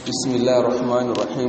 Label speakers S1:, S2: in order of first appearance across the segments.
S1: بسم الله الرحمن الرحيم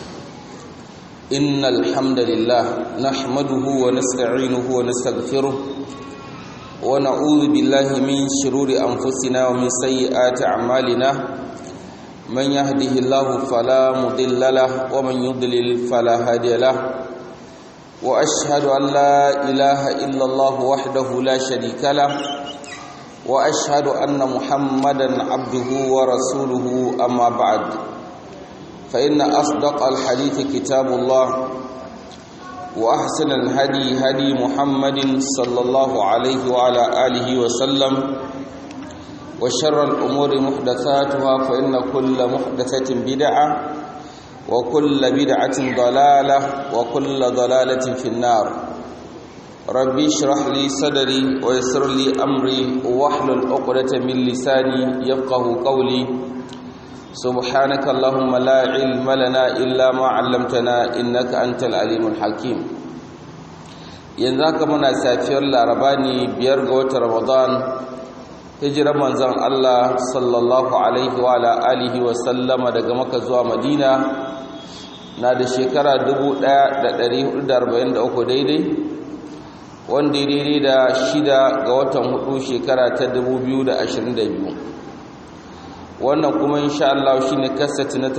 S1: إن الحمد لله نحمده ونستعينه ونستغفره ونعوذ بالله من شرور أنفسنا ومن سيئات أعمالنا من يهده الله فلا مضل له ومن يضلل فلا هادي له وأشهد أن لا إله إلا الله وحده لا شريك له واشهد ان محمدا عبده ورسوله اما بعد فان اصدق الحديث كتاب الله واحسن الهدي هدي محمد صلى الله عليه وعلى اله وسلم وشر الامور محدثاتها فان كل محدثه بدعه وكل بدعه ضلاله وكل ضلاله في النار ربي اشرح لي صدري ويسر لي امري واحلل عقدة من لساني يفقه قولي سبحانك اللهم لا علم لنا الا ما علمتنا انك انت العليم الحكيم yanzu haka muna safiyar laraba ne biyar ga watan ramadan hijirar manzon Allah sallallahu alaihi wa alihi wa sallama daga maka zuwa madina na da shekara 1443 daidai wanda daidai da shida ga watan hudu shekara ta 2022 wannan kuma insha Allah shine kasati na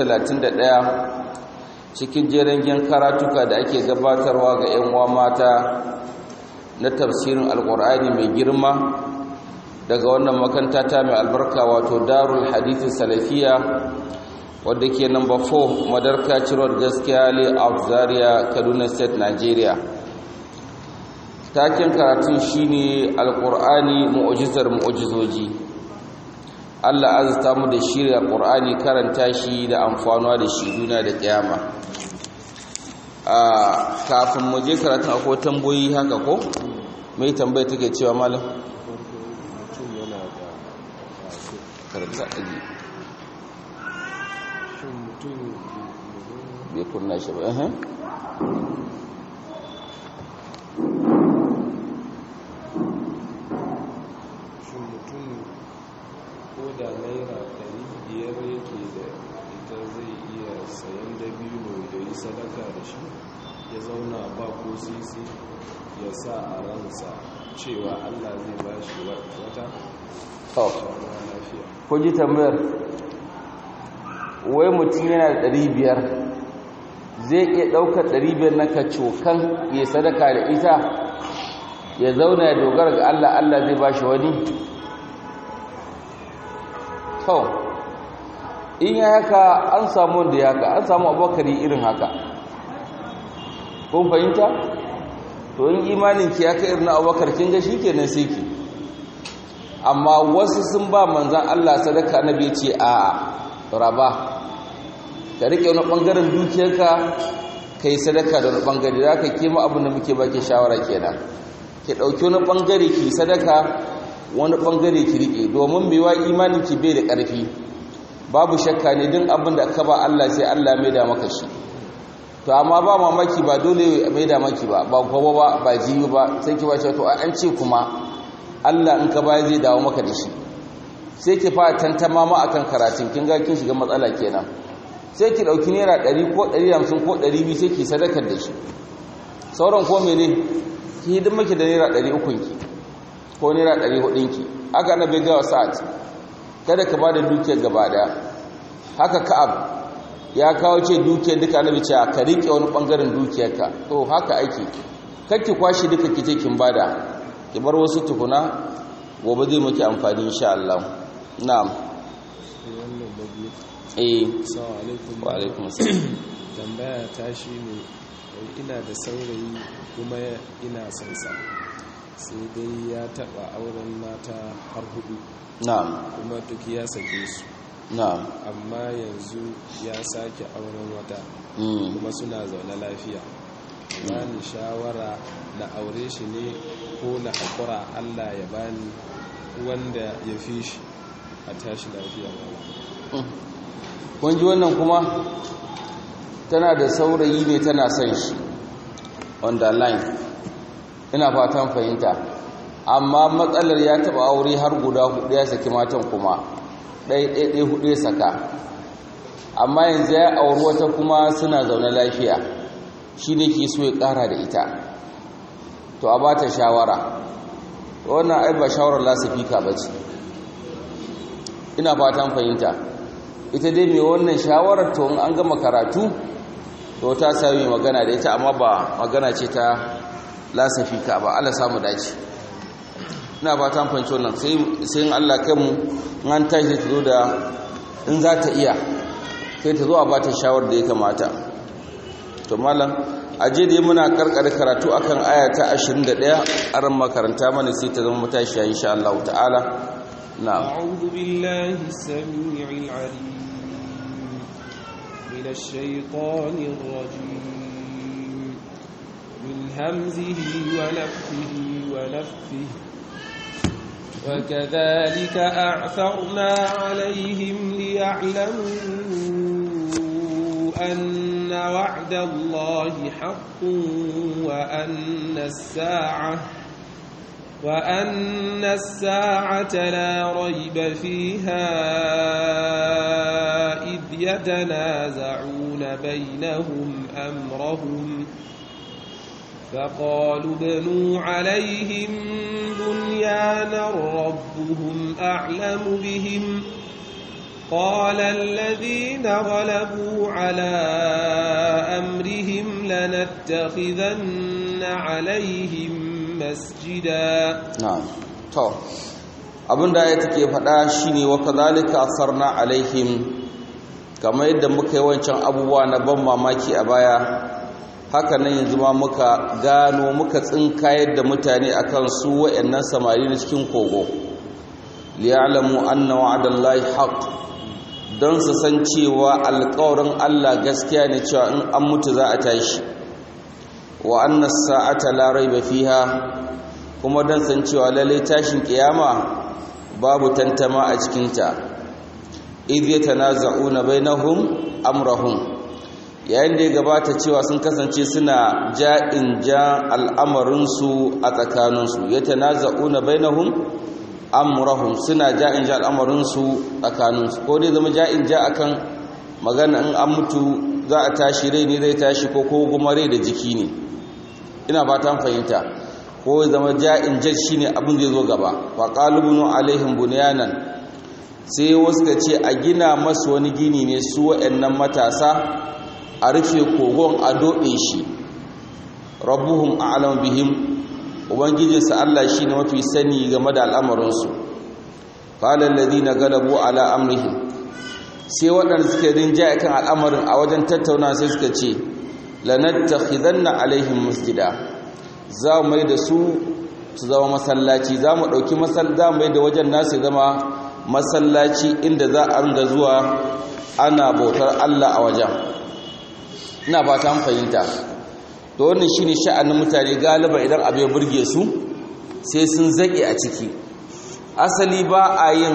S1: 31 cikin jerengen karatuka da ake gabatarwa ga 'yan uwa mata na tafsirin alkur'ani mai girma daga wannan makanta ta mai albarka wato darul hadithin salafiya wadda ke number 4 madarka cirowar gaskiya layout zaria kaduna state nigeria taken karatun shine alqur'ani mu'jizar mu'jizoji Allah azta mu da shirya qur'ani karanta shi da amfanuwa da shi duniya da kiyama a kafin mu je karatun akwai tamboyi haka ko mai tambaya take cewa malam karanta aji bai kunna shi ba eh
S2: da naira ɗari biyar yake da ita zai iya sayan dabino da yi sadaka da shi ya zauna ba ko sisi ya sa a ransa cewa allah zai ba shi wata lafiya
S1: ko ji tambayar wai mutum yana da ɗari biyar zai iya ɗaukar ɗari biyar na kacokan ya sadaka da ita ya zauna ya dogara ga allah allah zai ba shi wani to in ya haka an samu wanda ya haka an samu abokari irin haka kun fahimta to in imanin ki ya kai irin abokar kin ga shikenan sai ki amma wasu sun ba manzan Allah sadaka nabi ce a raba ka rike wani bangaren dukiyarka kai sadaka da wani bangare za ka kima abin da muke baki shawara kenan ki dauki wani bangare ki sadaka wani bangare ki rike domin baiwa imanin ki bai da ƙarfi babu shakka ne din abin da ka ba Allah sai Allah mai da maka shi to amma ba mamaki ba dole mai da maki ba ba gobe ba ba jibi ba sai ki bace to an ce kuma Allah in ka baya zai dawo maka da shi sai ki fara tantama ma akan karatun kin ga kin shiga matsala kenan sai ki dauki naira 100 ko 150 ko 200 sai ki sadakar da shi sauran ko mene ki hidin maki da naira 300 ki ko naira ɗari hudunki haka na bai gawa sa'ad kada ka ba da dukiyar gaba ɗaya haka ka'ab ya kawo ce dukiyar duka na bice ka riƙe wani ɓangaren dukiyarka to haka aiki kakki kwashe duka kice kin bada ki bar wasu tukuna gobe zai maki amfani insha Allah na'am eh wa alaikum assalam
S2: tambaya ta shine ina da saurayi kuma ina son sa sai dai ya taba auren mata har hudu
S1: na'am
S2: kuma duk ya sake su
S1: na'am
S2: amma yanzu ya sake auren wata
S1: mm
S2: kuma suna zaune lafiya bani shawara na aure shi ne ko na haƙura allah ya bani wanda ya fi shi a tashi lafiya
S1: kun ji wannan kuma tana da saurayi ne tana son shi on the line ina fatan fahimta amma matsalar ya taba aure har guda hudu ya saki matan kuma ɗaya ɗaya ɗaya hudu ya saka amma yanzu ya auri wata kuma suna zaune lafiya shi ne ke so ya ƙara da ita to a ba ta shawara wannan ai ba shawarar lasifika ba ce ina fatan fahimta ita dai mai wannan shawarar to in an gama karatu to ta sami magana da ita amma ba magana ce ta lasifika ba Allah samu dace ina fatan fahimci wannan sai in Allah kanmu an tashi ta zo da in za ta iya sai ta zo a ba ta shawar da ya kamata to malam aje da muna karkare karatu akan aya ta 21 aran makaranta mana sai ta zama matashiya insha Allah ta'ala na'am
S2: a'udhu billahi as-sami'il 'alim minash shaitanir rajim min hamzihi wa nafthihi wa nafthihi وكذلك أعثرنا عليهم ليعلموا أن وعد الله حق وأن الساعة وأن الساعة لا ريب فيها إذ يتنازعون بينهم أمرهم فقالوا ابنوا عليهم بنيانا ربهم أعلم بهم قال الذين غلبوا على أمرهم لنتخذن عليهم مسجدا
S1: na'am to abinda ya take faɗa shine wa kadhalika asarna alaihim kamar yadda muka yi wancan abubuwa na ban mamaki a baya haka nan yanzu ma muka gano muka tsinkayar da mutane akan su wayannan samari na cikin kogo liya'lamu anna wa'dallahi haqq don su san cewa alƙawarin Allah gaskiya ne cewa in an mutu za a tashi wa anna sa'ata la raiba fiha kuma don san cewa lalle tashin kiyama babu tantama a cikinta idh yatanaza'una bainahum amrahum yayin da ya gabata cewa sun kasance suna ja'in ja al'amarinsu a tsakaninsu yatanaza'una bainahum amrahum suna ja'in ja al'amarinsu tsakaninsu ko dai zama ja'in ja akan magana in an mutu za a tashi rai ne zai tashi ko ko kuma rai da jiki ne ina fatan fahimta ko zama ja'in ja shine abin zai zo gaba fa qalubunu alaihim bunyanan sai wasu ka ce a gina masu wani gini ne su waɗannan matasa a rufe kogon a doɗe shi rabbuhum a'lam bihim ubangijinsa Allah shi ne mafi sani game da al'amarinsu ƙalar ladina galabu ala amrihim sai waɗanda suke rinjaye kan al'amarin a wajen tattauna sai suka ce lanattakhidanna alaihim masjida za mu mai da su su zama masallaci za mu ɗauki za mu mai da wajen nasu zama masallaci inda za a ringa zuwa ana bautar Allah a wajen ina ba ta fahimta to wannan shine sha'anin mutane galiba idan abu ya burge su sai sun zake a ciki asali ba a yin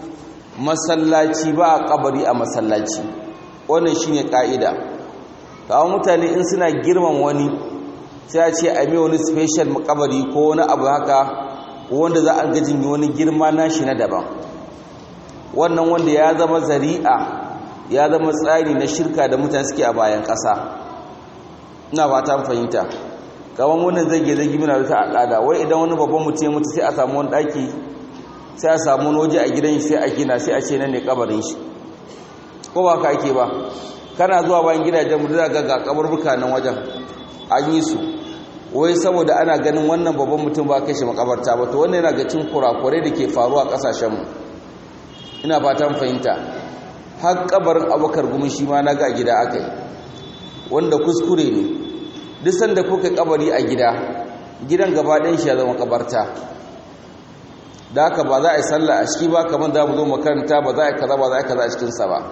S1: masallaci ba a kabari a masallaci wannan shine ka'ida kawo mutane in suna girman wani sai a ce a mai wani special makabari ko wani abu haka wanda za a gajin wani girma nashi na daban wannan wanda ya zama zari'a ya zama tsari na shirka da mutane suke a bayan ƙasa ina fata fahimta kawan wannan zage zage muna da ta al'ada wai idan wani babban mutum ya mutu sai a samu wani ɗaki sai a samu wani waje a gidan sai a gina sai a ce nan ne kabarin shi ko ba ka ake ba kana zuwa bayan gidajen mu za ga ga kaburbuka nan wajen an yi su wai saboda ana ganin wannan babban mutum ba kai shi makabarta ba to wannan yana ga cin kurakurai da ke faruwa a kasashen mu ina fatan fahimta har kabarin abokar gumi shi ma na ga gida aka yi wanda kuskure ne duk sanda kuka kabari a gida gidan gaba ɗayan shi ya zama kabarta da haka ba za a yi sallah a ciki ba kamar za mu zo makaranta ba za a yi kaza ba za a yi kaza a cikinsa ba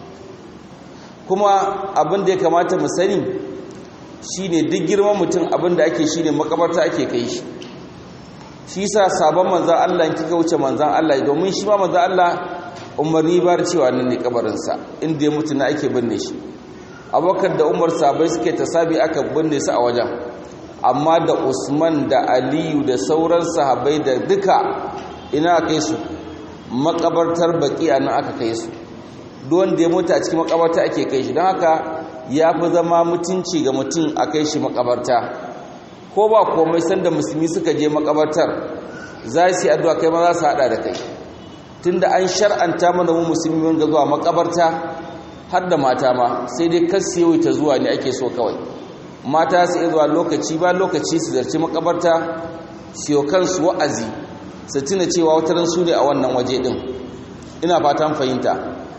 S1: kuma abin da ya kamata mu sani shine duk girman mutum abin da ake shine makabarta ake kai shi shi sa sabon manzan Allah in kika wuce manzan Allah domin shi ma manzan Allah umarni ba cewa nan ne kabarinsa inda ya mutu na ake binne shi abokan da umar sabai suke tasabi aka binne su a wajen amma da usman da aliyu da sauran sahabai da duka ina kai su makabartar baki a nan aka kai su don da ya mutu a cikin makabarta ake kai shi don haka ya fi zama mutunci ga mutum a kai shi makabarta ko ba komai sanda musulmi suka je makabartar za su yi addu'a kai ma za su haɗa da kai tunda an shar'anta mana mu musulmi wanda zuwa makabarta har da mata ma sai dai kasu yawaita zuwa ne ake so kawai mata su iya zuwa lokaci ba lokaci su zarci makabarta siyo kansu wa'azi su tuna cewa wataran su ne a wannan waje din ina fatan fahimta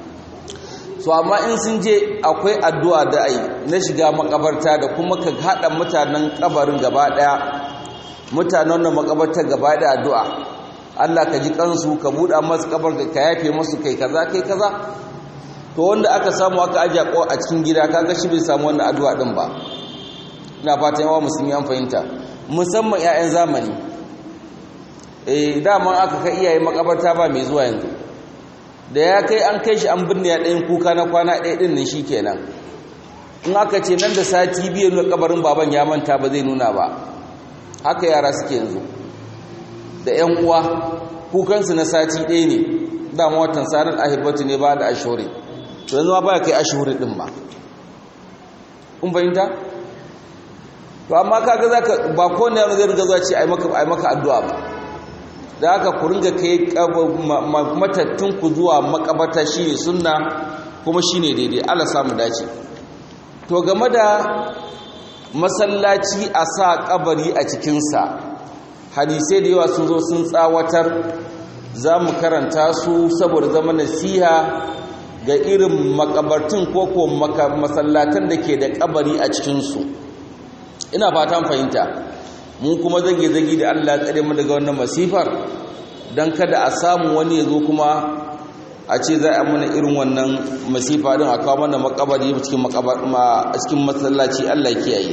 S1: so amma in sun je akwai addu'a da ai na shiga makabarta da kuma ka haɗa mutanen kabarin gaba ɗaya mutanen wannan makabarta gaba da addu'a Allah ka ji kansu ka buɗa masu kabar ka yafe masu kai kaza kai kaza to wanda aka samu aka ajiye a cikin gida kaga shi bai samu wannan addu'a din ba ina fatan yawa musulmi an fahimta musamman 'ya'yan zamani eh dama aka kai iyaye makabarta ba mai zuwa yanzu da ya kai an kai shi an binne ya ɗayan kuka na kwana ɗaya ɗin nan shikenan in aka ce nan da sati biyu na kabarin baban ya manta ba zai nuna ba haka yara suke yanzu da 'yan uwa kukansu na sati ɗaya ne dama watan sarar ahibatu ne ba da ashore to yanzu ma ba kai ashore ɗin ba kun fahimta to amma kaga zaka ba ko ne zai riga zuwa ce ai maka ai maka addu'a ba da haka ku ringa kai matattun ku zuwa makabarta shine sunna kuma shine daidai Allah samu dace to game da masallaci a sa kabari a cikinsa hadisai da yawa sun zo sun tsawatar za mu karanta su saboda zama nasiha ga irin makabartun ko ko masallatan da ke da kabari a cikinsu ina fatan fahimta mun kuma zage-zage da allah tsare mu daga wannan masifar don kada a samu wani ya zo kuma a ce za a mana irin wannan masifa din a kawo mana makabari cikin masallaci allah kiyaye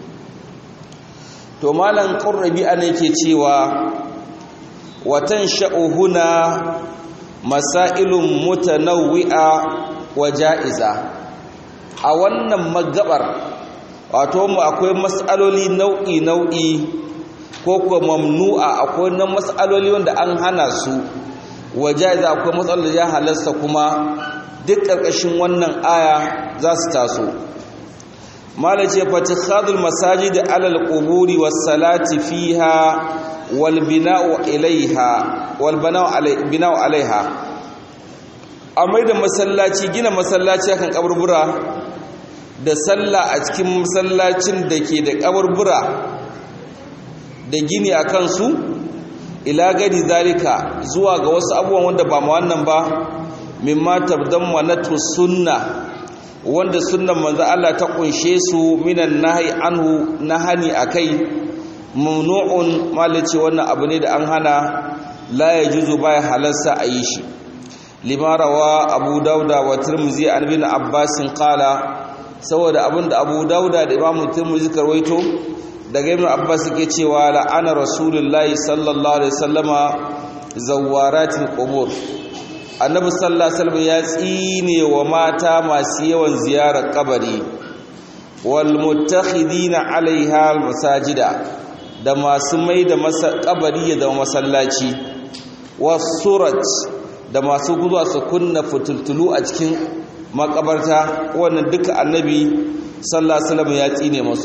S1: to malan qurrabi ana yake cewa watan sha'uhuna masailun mutanawwi'a wa ja'iza a wannan magabar wato mu akwai mas'aloli nau'i nau'i ko kuma mamnu'a akwai nan mas'aloli wanda an hana su wa ja'iza akwai matsalolin da ya halasta kuma duk ƙarƙashin wannan aya za su taso mala ce fatikhadul masajid alal quburi was salati fiha wal bina'u ilaiha wal bina'u alai bina'u alaiha amai da masallaci gina masallaci akan kaburbura da sallah a cikin masallacin da ke da kaburbura da gini akan su ila gadi zalika zuwa ga wasu abubuwan wanda ba mu wannan ba mimma tabdammanatu sunna wanda sunnan manzo Allah ta kunshe su minan nahyi anhu nahani akai mamnu'un malaci wannan abu ne da an hana la yajuzu baya halarsa a yi shi lima rawa abu dauda wa tirmizi an bin abbas qala saboda abinda abu dauda da imam tirmizi karwaito daga ibn abbas yake cewa la'ana rasulullahi sallallahu alaihi wasallama zawaratil qubur annabi sallallahu alaihi wasallam ya tsine wa mata masu yawan ziyarar kabari wal muttakhidina alaiha al masajida da masu mai da kabari ya zama masallaci wasurat da masu guzuwa su kunna fitultulu a cikin makabarta wannan duka annabi sallallahu alaihi wasallam ya tsine masu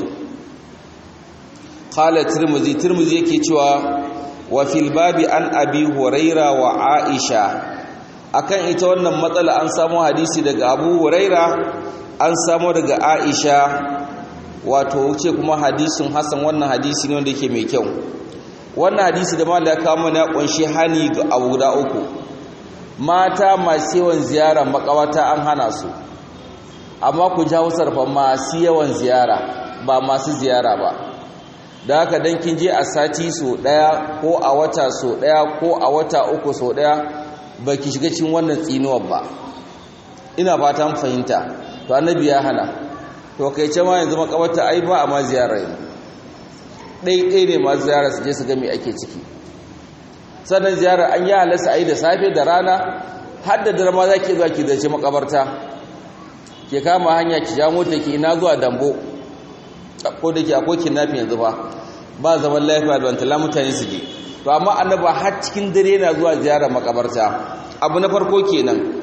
S1: qala tirmidhi tirmidhi yake cewa wa fil babi an abi huraira wa aisha akan ita wannan matsala an samu hadisi daga abu huraira an samu daga aisha wato wuce kuma hadisin hasan wannan hadisi ne wanda yake mai kyau wannan hadisi da malaka ya kawo mana kunshi hani ga abu guda uku mata masu yawan ziyara makawata an hana su amma ku jawo sarfa masu yawan ziyara ba masu ziyara ba da haka dan kin je a sati so daya ko a wata so daya ko a wata uku so daya baki shiga cikin wannan tsinuwar ba ina fatan fahimta to annabi ya hana to kai ce ma yanzu makabarta ai ba a ma ziyara yanzu ɗai ɗai ne ma ziyara su je su ga me ake ciki sannan ziyara an yi halasta a yi da safe da rana har da dare ma za ki zuwa ki zace makabarta ke kama hanya ki ja mota ki ina zuwa dambo ko da ke akwai kidnapping yanzu ba ba zaman lafiya da wantala mutane su je to amma annaba har cikin dare yana zuwa ziyarar makabarta abu na farko kenan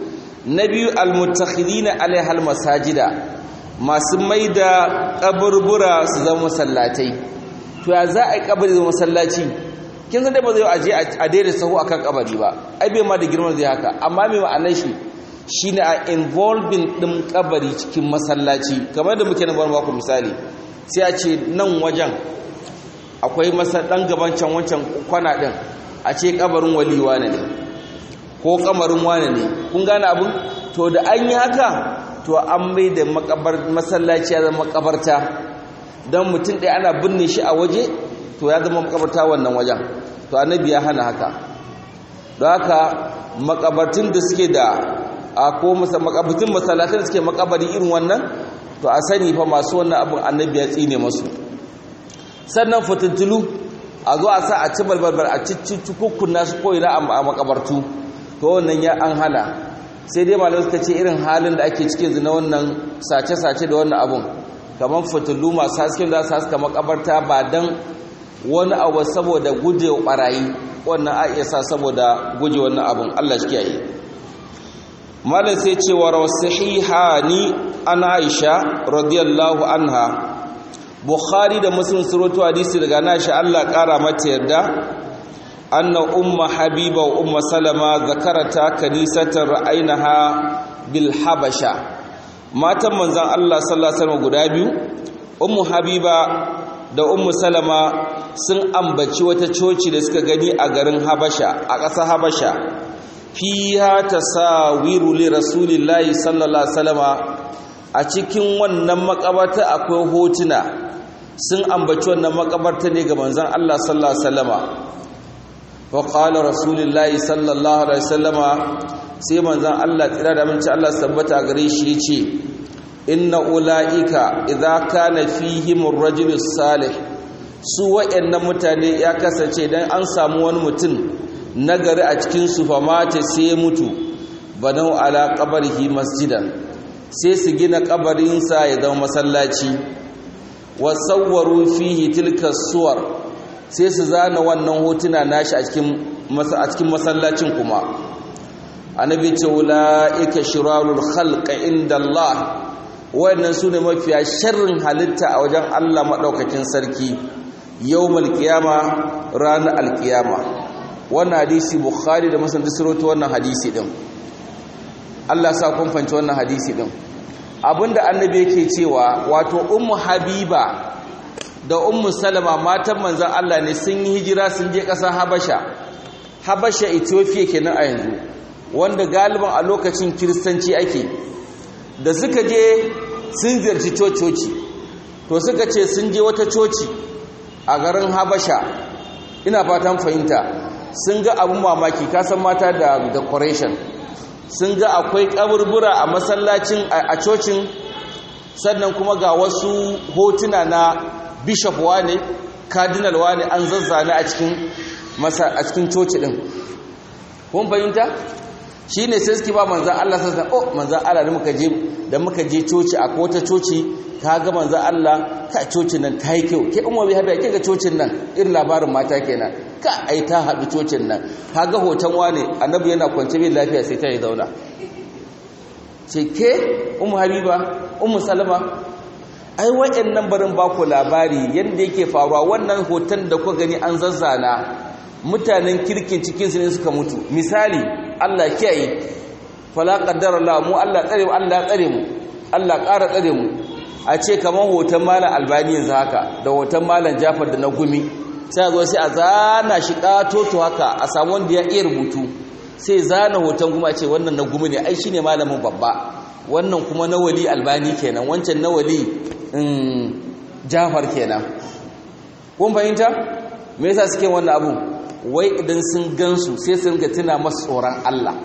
S1: na biyu almutakhidina alaiha almasajida masu maida kaburbura su zama masallatai to ya za a yi kabari zama masallaci kin san dai ba zai aje a daida sahu akan kabari ba ai bai ma da girman zai haka amma me ma'anar shi shine a involving din kabari cikin masallaci kamar da muke na bar ku misali sai a ce nan wajen akwai masa dan gaban can wancan kwana din a ce kabarin wali wane ne ko kamarin wane ne kun gane abun to da an yi haka to an mai da makabar masallaci ya zama makabarta don mutum ɗaya ana binne shi a waje to ya zama makabarta wannan wajen to annabi ya hana haka don haka makabartun da suke da a ko makabartun masallatan da suke makabari irin wannan to a sani fa masu wannan abin annabi ya tsine masu sannan fitintulu a zo a sa a ci balbalbal a cici kukkuna su ko'ina a makabartu to wannan ya an hana sai dai malamai suka ce irin halin da ake cike zina wannan sace-sace da wannan abun kamar fitilu masu hasken za su haska makabarta ba don wani abu saboda guje wa barayi wannan a iya sa saboda guje wannan abun allah shi kiyaye malam sai ce wa rawasihihani an aisha radiyallahu anha bukhari da muslim surutu hadisi daga nashi allah kara mata yarda anna umma habiba wa umma salama zakarata kanisatan ra'ainaha bil habasha matan manzon Allah sallallahu alaihi wasallam guda biyu ummu habiba da ummu salama sun ambaci wata coci da suka gani a garin habasha a ƙasar habasha fiha tasawiru li rasulillahi sallallahu alaihi wasallama a cikin wannan makabarta akwai hotuna sun ambaci wannan makabarta ne ga manzon Allah sallallahu alaihi wasallama وقال رسول الله صلى الله عليه وسلم sai manzon Allah tsira da minci Allah sabbata gare shi yace inna ulaika idza kana fihim ar-rajul salih su wa'annan mutane ya kasance dan an samu wani mutum nagari a cikin su fa mata sai mutu banau ala qabrihi masjidan sai su gina kabarin sa ya zama masallaci wa sawwaru fihi tilka suwar sai su zana wannan hotuna nashi a cikin masallacin kuma annabi ce ulaika shirarul khalq inda Allah wayannan sune mafiya sharrin halitta a wajen Allah madaukakin sarki yawmal qiyama ranar alqiyama wannan hadisi bukhari da muslim duk wannan hadisi din Allah sa kun fanci wannan hadisi din abinda annabi yake cewa wato ummu habiba da ummu salama matan manzan Allah ne sun yi hijira sun je ƙasar habasha habasha ethiopia kenan a yanzu wanda galiban a lokacin kiristanci ake da suka je sun ziyarci cococi to suka ce sun je wata coci a garin habasha ina fatan fahimta sun ga abin mamaki kasan mata da decoration sun ga akwai kaburbura a masallacin a cocin sannan kuma ga wasu hotuna na bishop wane cardinal wane an zazzane a cikin masa a cikin coci din kun fahimta shine sai suke ba manzon Allah sai oh manzon Allah da muka je da muka je coci a kota coci ga manzon Allah ka cocin nan ta yi kyau ke umma bai haɗa ga cocin nan irin labarin mata kenan ka ai ta haɗu cocin nan ga hoton wane annabi yana kwance bai lafiya sai ta yi zauna ce ke ummu habiba ummu salama ai waɗannan barin baku labari yadda yake faruwa wannan hoton da kuka gani an zazzana mutanen kirkin cikinsu ne suka mutu misali Allah kiyaye fala qaddara Allah mu Allah tsare mu Allah tsare mu Allah ƙara tsare mu a ce kamar hoton malam albani yanzu haka da hoton malam Jafar da na gumi sai a zo sai a zana shi katoto haka a samu wanda ya iya rubutu sai zana hoton kuma a ce wannan na gumi ne ai shine malamin babba wannan kuma na wali albani kenan wancan na wali jafar kenan kun fahimta me yasa suke wannan abu wai idan sun gansu sai su ringa tuna masu tsoron Allah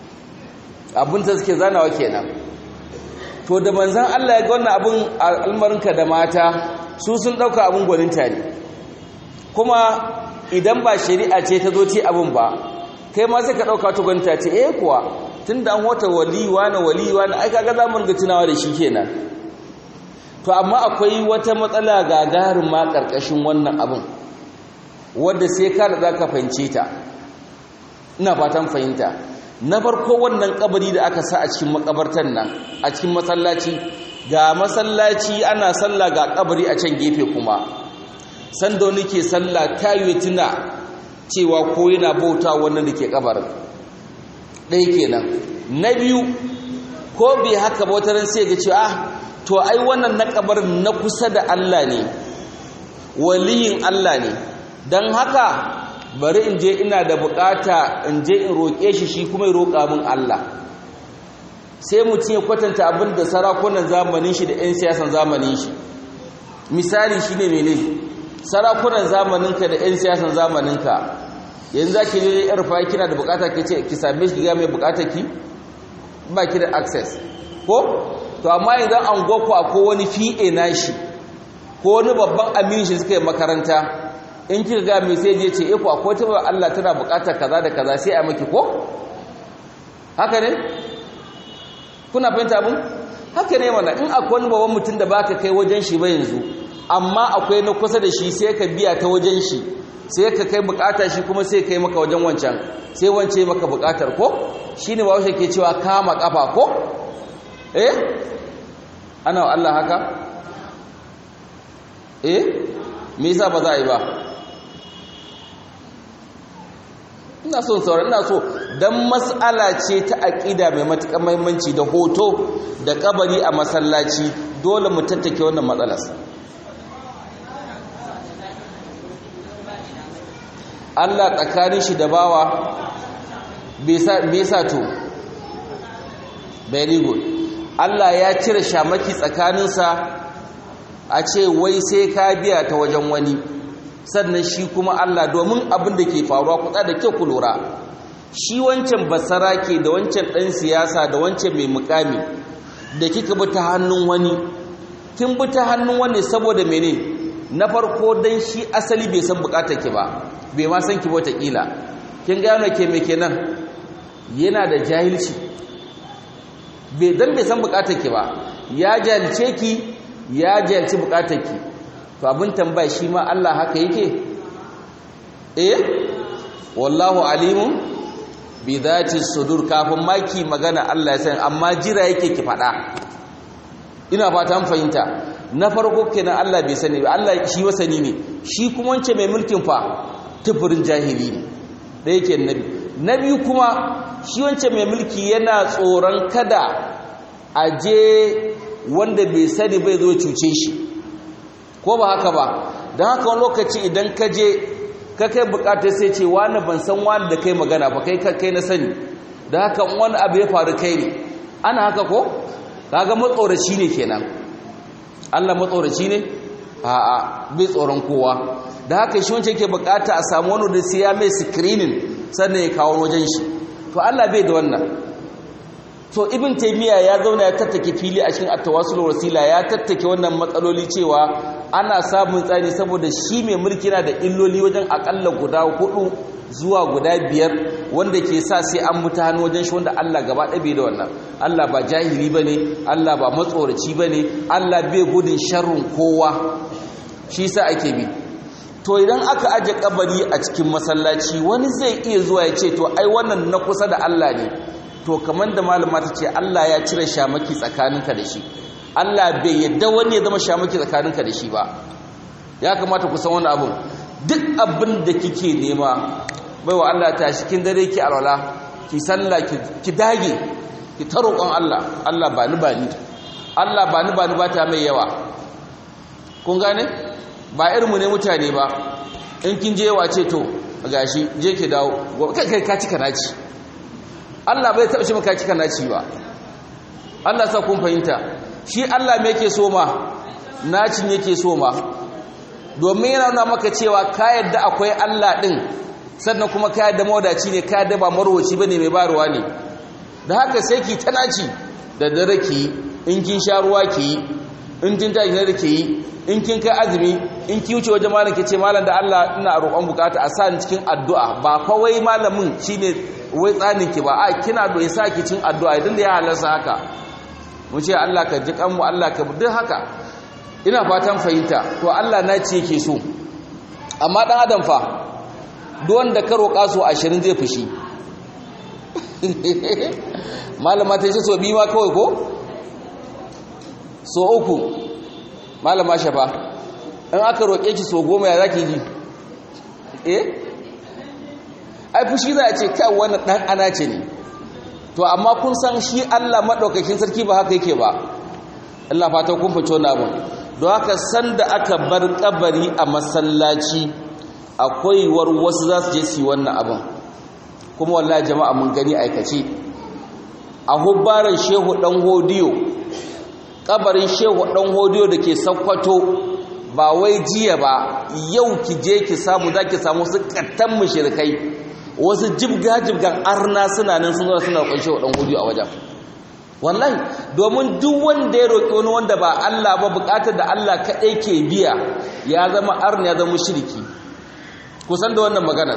S1: abin da suke zanawa kenan to da manzan Allah ya ga wannan abin almarinka da mata su sun dauka abin gwaninta ne kuma idan ba shari'a ce ta zo ci abin ba kai ma sai ka dauka ta gwaninta ce eh kuwa tunda an wata waliwa na waliwa na ai kaga za mu ringa tunawa da shi kenan to amma akwai wata matsala gagarin ma ƙarƙashin wannan abin wadda sai ka da za ka fahimce ta ina fatan fahimta na farko wannan kabari da aka sa a cikin makabartan nan a cikin masallaci ga masallaci ana sallah ga kabari a can gefe kuma sanda wani ke sallah ta yi tuna cewa ko yana bauta wannan da ke kabarin ɗaya kenan na biyu ko bai haka ba wata sai ga cewa to ai wannan na kabarin na kusa da Allah ne waliyin Allah ne don haka bari in je ina da bukata in je in roƙe shi shi kuma ya roƙa min Allah sai mutum ya kwatanta abin da sarakunan zamanin shi da 'yan siyasan zamanin shi misali shi ne mene sarakunan zamaninka da 'yan siyasan zamaninka yanzu za ki je yar fa kina da bukata ki ce ki same shi ga mai bukata ki ba ki da access ko to amma idan an goko ko wani fi'e nashi ko wani babban aminin shi suka yi makaranta in kika ga mai sai je ce eh ko akwai ta Allah tana bukatar kaza da kaza sai a maki ko haka ne kuna fahimta abin haka ne mana in akwai wani babban mutum da baka kai wajen shi ba yanzu amma akwai na kusa da shi sai ka biya ta wajen shi sai ka kai bukata shi kuma sai kai maka wajen wancan sai wance maka bukatar ko shine ba ke cewa kama kafa ko eh ana Allah haka eh me yasa ba za a yi ba ina so sauran ina so dan mas'ala ce ta aqida mai matukar muhimmanci da hoto da kabari a masallaci dole mu tattake wannan matsalar Allah tsakanin shi da bawa bai sa to very good Allah ya cire shamaki tsakaninsa a ce wai sai ka biya ta wajen wani sannan shi kuma Allah domin abin da ke faruwa kuɗa da kyau ku lura shi wancan basara ke da wancan ɗan siyasa da wancan mai mukami da kika bi ta hannun wani kin bi ta hannun wani saboda mene na farko dan shi asali bai san bukatar ki ba bai ma san ki ba kila kin gano ke me kenan yana da jahilci bai dan bai san bukatar ki ba ya jahilce ki ya jahilci bukatar ki to abin tambaya shi ma Allah haka yake eh wallahu alimun bi dhati sudur kafin maki magana Allah ya san amma jira yake ki fada ina fata an fahimta na farko kenan Allah bai sani ba Allah shi wasani ne shi kuma wance mai mulkin fa tufurin jahili ne da yake nabi na biyu kuma shi wance mai mulki yana tsoron kada a je wanda bai sani bai zo cuce shi ko ba haka ba don haka wani lokaci idan ka je ka kai bukata sai ce wani ban san wani da kai magana ba kai kai na sani da haka wani abu ya faru kai ne ana haka ko kaga matsoraci ne kenan Allah matsoraci ne a'a bai tsoron kowa da haka shi wancan ke bukata a samu wani da sai ya mai screening sannan ya kawo wajen shi to Allah bai da wannan to ibn taymiya ya zauna ya tattake fili a cikin at-tawassul wasila ya tattake wannan matsaloli cewa ana samun tsari saboda shi mai mulki yana da illoli wajen akalla guda hudu zuwa guda biyar wanda ke sa sai an mutu hannu wajen shi wanda Allah gaba ɗabe da wannan Allah ba jahili bane Allah ba matsoraci bane Allah bai gudun sharrin kowa shi sa ake bi to idan aka aje kabari a cikin masallaci wani zai iya zuwa ya ce to ai wannan na kusa da Allah ne to kamar da malama ta ce Allah ya cire shamaki tsakaninka da shi Allah bai yadda wani ya zama shamaki tsakaninka da shi ba ya kamata ku san wani abun duk abin da kike nema bai wa Allah ta shi kin dare ki alwala ki sallah ki dage ki ta roƙon Allah Allah ba ni ba ni Allah ba ni ba ni ba ta mai yawa kun gane ba irin mu ne mutane ba in kin je yawa ce to gashi je ki dawo kai kai ka cika naci Allah bai taɓa shi maka cika naci ba Allah sa kun fahimta shi Allah me yake so ma nacin yake so ma domin yana nuna maka cewa ka yadda akwai Allah din sannan kuma ka yadda mawadaci ne ka yadda ba marwaci bane mai baruwa ne da haka sai ki ta naci da dare ki in kin sha ruwa ki in kin tashi da ki in kin kai azumi in ki wuce wajen malam ki ce malam da Allah ina roƙon bukata a sa ni cikin addu'a ba fa wai malamin shine wai tsanin ki ba a kina da yasa ki cin addu'a idan da ya halarsa haka mu ce Allah ka ji kanmu Allah ka duk haka ina fatan fahimta to Allah na ce yake so amma dan adam fa duk wanda ka roƙa so 20 zai fushi malama ta ce so biyu ma kawai ko so uku malama shafa in aka roƙe ki so goma ya za ki ji eh ai fushi za a ce kai wannan ɗan ana ce ne to amma kun san shi Allah maɗaukakin sarki ba haka yake ba Allah fata kun fito na abin don haka sanda aka bar kabari a masallaci akwai war wasu za su je su yi wannan abin kuma wallahi jama'a mun gani aikace a hubbaran shehu dan hodiyo kabarin shehu dan hodiyo da ke sakkwato ba wai jiya ba yau ki je ki samu za ki samu su kattan mushrikai wasu jibga-jibgan arna suna nan sun zo suna roƙon shehu dan hodiyo a wajen wallahi domin duk wanda ya roƙi wani wanda ba Allah ba buƙatar da Allah kaɗai ke biya ya zama arna ya zama shirki kusan da wannan maganar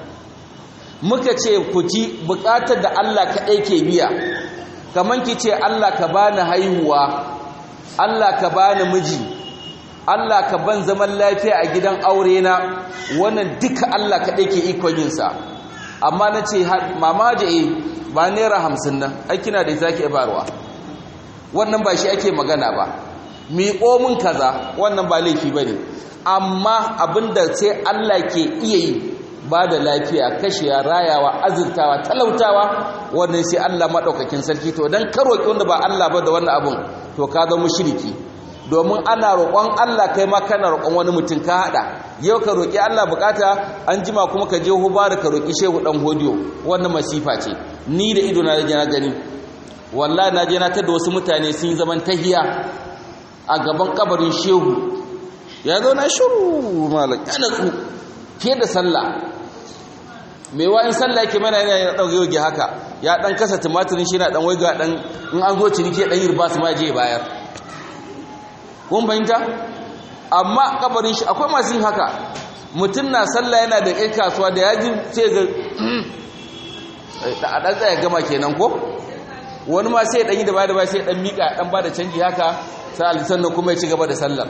S1: muka ce ku ji buƙatar da Allah kaɗai ke biya kamar ki ce Allah ka bani haihuwa Allah ka bani miji Allah ka ban zaman lafiya a gidan aure na wannan duka Allah kaɗai ke ikon yinsa amma na ce mama ja'e ba naira hamsin nan ai kina da ita ke barwa wannan ba shi ake magana ba miƙo min kaza wannan ba laifi ba ne amma abinda sai Allah ke iya yi ba da lafiya kashiya rayawa azurtawa talautawa wannan sai Allah maɗaukakin sarki to don karoki wanda ba Allah ba da wannan abin to ka zama shiriki domin ana roƙon Allah kai ma kana roƙon wani mutum ka haɗa yau ka roƙi Allah bukata an jima kuma ka je hubara ka roƙi shehu ɗan hodiyo wannan masifa ce ni da ido na je na gani wallahi na je na tada wasu mutane sun yi zaman tahiya a gaban kabarin shehu ya zo na shiru malam ya natsu fiye da sallah mai wayin sallah yake mana yana ya ɗauke yoge haka ya ɗan kasa tumatirin shi na ɗan waiga ɗan in an zo ciniki ya ɗan yi riba su ma je bayar kun fahimta amma kabarin shi akwai masu yin haka mutum na sallah yana da ƴan kasuwa da yaji sai ga a ɗan tsaya gama kenan ko wani ma sai ɗan yi da baya da baya sai ɗan miƙa ɗan ba da canji haka sai alisan nan kuma ya ci gaba da sallar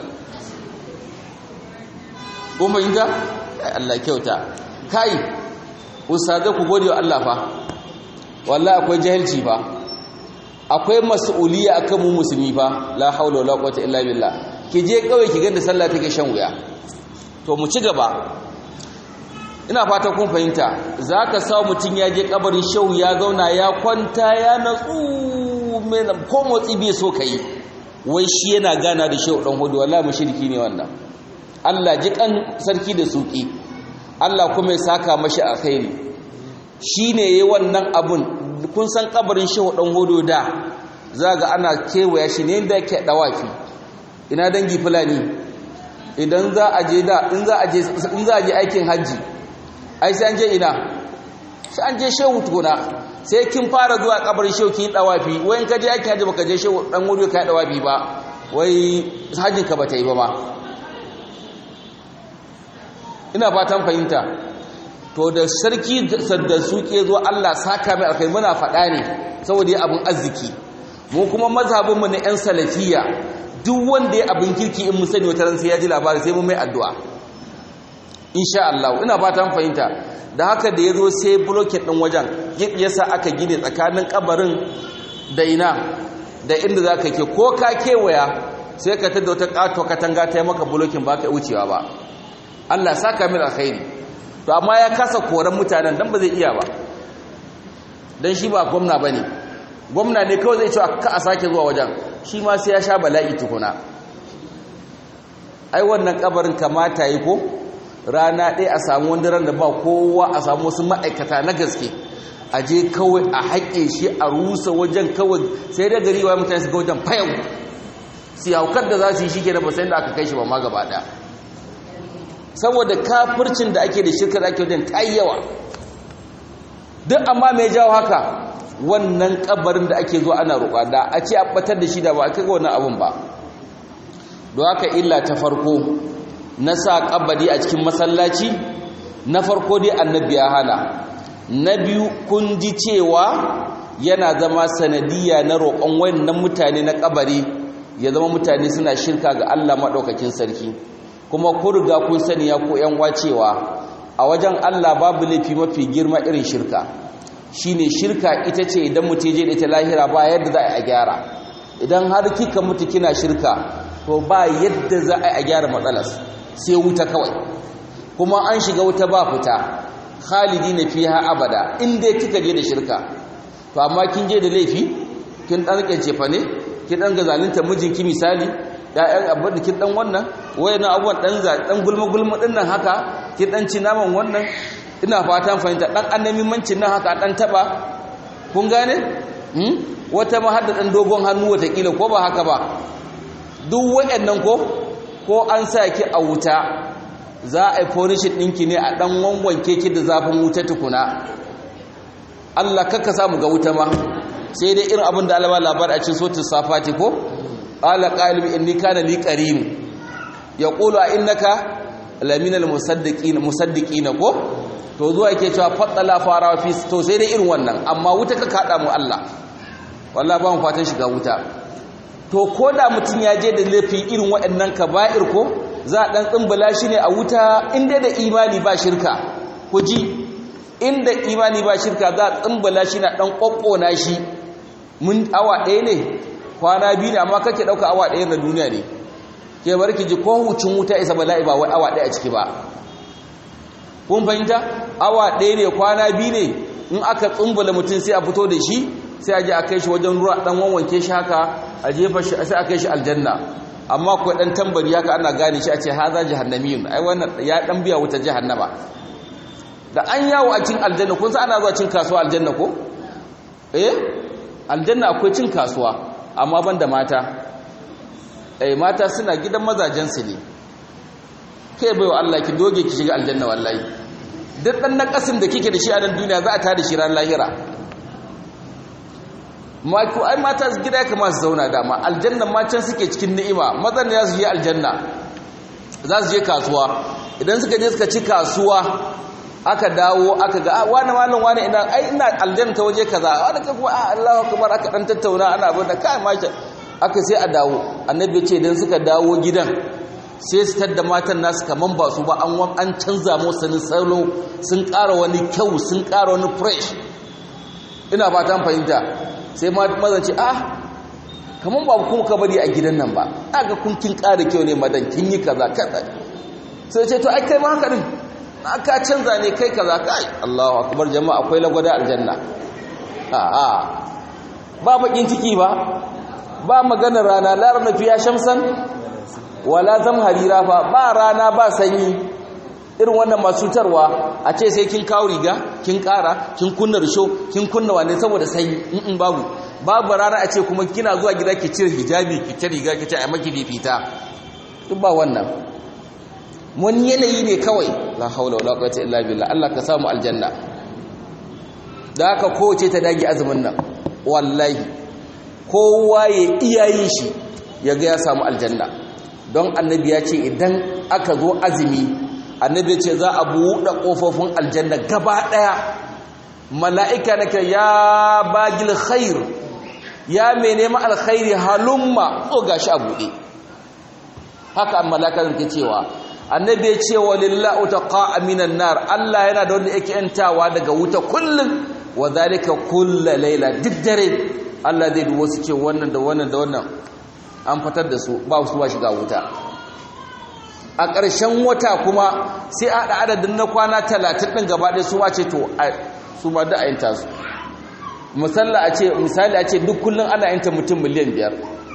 S1: kun fahimta Allah kyauta kai ustazai ku gode wa Allah fa wallahi akwai jahilci fa akwai mas'uliyya akan mu musulmi fa la haula wala quwwata illa billah ki je kawai ki ganda sallah take shan wuya to mu ci gaba ina fata kun fahimta zaka sa mutun ya je kabarin shehu ya zauna ya kwanta ya natsu mai ko motsi bai so kai wai shi yana gana da shehu dan hudu wallahi mushriki ne wannan Allah ji kan sarki da suki Allah kuma ya saka mashi alkhairi shine yayi wannan abun kun san kabarin shehu dan hudu da zaga ana kewaya shi ne da yake dawafi ina dangi fulani idan za a je da in za a je in za a je aikin haji ai sai an je ina sai an je shehu tukuna sai kin fara zuwa kabarin shehu kin dawafi wai in ka je aikin haji baka je shehu dan hudu ka dawafi ba wai hajjin ka bata yi ba ma ina fatan fahimta to da sarki da su ke zo Allah saka mai alkai muna faɗa ne saboda ya abin arziki mu kuma mazhabinmu na 'yan salafiya duk wanda ya abin kirki in mu sani wata ran sai ya ji labari sai mu mai addu'a insha Allah ina fatan fahimta da haka da ya zo sai blocket ɗin wajen yasa aka gine tsakanin kabarin da ina da inda za ka ke ko ka kewaya sai ka tada wata ƙato katanga ta yi maka blokin ba ka wucewa ba Allah saka min alkhairi to amma ya kasa koran mutanen dan ba zai iya ba dan shi ba gwamna bane gwamna ne kawai zai ce ka a sake zuwa wajen shi ma sai ya sha bala'i tukuna ai wannan kabarin kamata yi ko rana ɗaya a samu wani ran da ba kowa a samu wasu ma'aikata na gaske a je kawai a haƙe shi a rusa wajen kawai sai da gari wa mutane su ga wajen fayau su haukar da za su yi shi ke na basayin da aka kai shi ba ma gaba ɗaya saboda kafircin da ake da shirka da ake wajen ta yawa duk amma mai jawo haka wannan kabarin da ake zuwa ana roƙa da a ce a batar da shi da ba a kai wannan abin ba don haka illa ta farko na sa kabari a cikin masallaci na farko dai annabi ya hana na biyu kun ji cewa yana zama sanadiyya na roƙon wannan mutane na kabari ya zama mutane suna shirka ga Allah maɗaukakin sarki kuma ku riga kun sani ya ko yan wacewa a wajen Allah babu laifi mafi girma irin shirka shine shirka ita ce idan mutum je da ita lahira ba yadda za a gyara idan har kika mutu kina shirka to ba yadda za a gyara matsalar sai wuta kawai kuma an shiga wuta ba fita khalidi na fiha abada in dai kika je da shirka to amma kin je da laifi kin dan rike fa ne kin dan gazalunta mijinki misali ya'yan abin da kin dan wannan wayannan abubuwan dan dan gulma gulma din nan haka kin dan ci naman wannan ina fatan fahimta dan annamimancin nan haka dan taba kun gane hmm? wata ma hadda dan dogon hannu wata kila ko ba haka ba duk wayannan ko ko an sa ki a wuta za a yi fonishin ɗinki ne a ɗan wanwanke ki da zafin wuta tukuna Allah kakka samu ga wuta ma sai dai irin abin da alama labar a cikin sotin safati ko ala qalbi inni kana li qarin yaqulu a innaka laminal musaddiqina musaddiqina ko to zuwa yake cewa faddala fara fi to sai dai irin wannan amma wuta ka kada mu Allah wallahi ba mu fatan shiga wuta to ko da mutum ya je da laifi irin waɗannan kaba'ir ko za a ɗan tsimbala shi ne a wuta inda da imani ba shirka ku ji inda imani ba shirka za a tsimbala shi na ɗan ƙwaƙƙona shi mun awa ɗaya ne kwana biyu ne amma kake ɗauka awa ɗaya na duniya ne ke bar ki ji ko hucin wuta isa bala'i ba wai awa ɗaya a ciki ba kun fahimta awa ɗaya ne kwana biyu ne in aka tsimbala mutum sai a fito da shi sai a je a kai shi wajen ruwa ɗan wanwanke shi haka a jefa shi sai a kai shi aljanna amma ko dan tambari haka ana gane shi a ce haza jahannamiyun ai wannan ya dan biya wuta jahannama da an yawo a cin aljanna kun san ana zuwa cin kasuwa aljanna ko eh aljanna akwai cin kasuwa amma banda mata eh mata suna gidan mazajen su ne kai baiwa Allah ki doge ki shiga aljanna wallahi duk dan nakasin da kike da shi a nan duniya za a tada shi ran lahira mako ai mata gida ya kamata su zauna dama aljanna ma can suke cikin ni'ima mazan ya su je aljanna za su je kasuwa idan suka je suka ci kasuwa aka dawo aka ga wani malam wani ina ai ina aljanna ta waje kaza wani ka kuma Allahu akbar aka dan tattauna ana abin da kai maki aka sai a dawo annabi ce idan suka dawo gidan sai su tadda matan nasu kaman ba su ba an an canza musu sanin salo sun ƙara wani kyau sun ƙara wani fresh ina fatan fahimta sai mazan ce ah kamar ba kuma ka bari a gidan nan ba aga kun kin ƙara kyau ne madan kin yi kaza kaza sai ce to ai kai ma haka din aka canza ne kai kaza kai Allahu akbar jama'a akwai lagwada aljanna a a ba bakin ciki ba ba maganar rana la rana fiya shamsan wala zamharira fa ba rana ba sanyi irin wannan masu cutarwa a ce sai kin kawo riga kin kara kin kunna risho kin kunna wane saboda sanyi in babu babu rana a ce kuma kina zuwa gida ki cire hijabi ki cire riga ki ce ai maki fifita duk ba wannan wani yanayi ne kawai la haula wala quwwata illa billah Allah ka samu aljanna da haka kowace ta dage azumin nan wallahi kowa ya iyayin shi ya ga ya samu aljanna don annabi ya ce idan aka zo azumi annabi ce za a buɗe ƙofofin aljanna gaba ɗaya mala'ika na ke ya bagil khair ya mai nema alkhairi halumma o gashi a buɗe haka an mala'ika da ke cewa annabi ya ce wa lillahu taqa minan nar Allah yana da wanda yake yantawa daga wuta kullum wa zalika kulla laila duk dare Allah zai dubo su ce wannan da wannan da wannan an fitar da su ba su ba shiga wuta a ƙarshen wata kuma sai a haɗa adadin na kwana talatin ɗin gaba ɗaya su ma ce to su ma da a yanta su misali a ce duk kullum ana yanta mutum miliyan biyar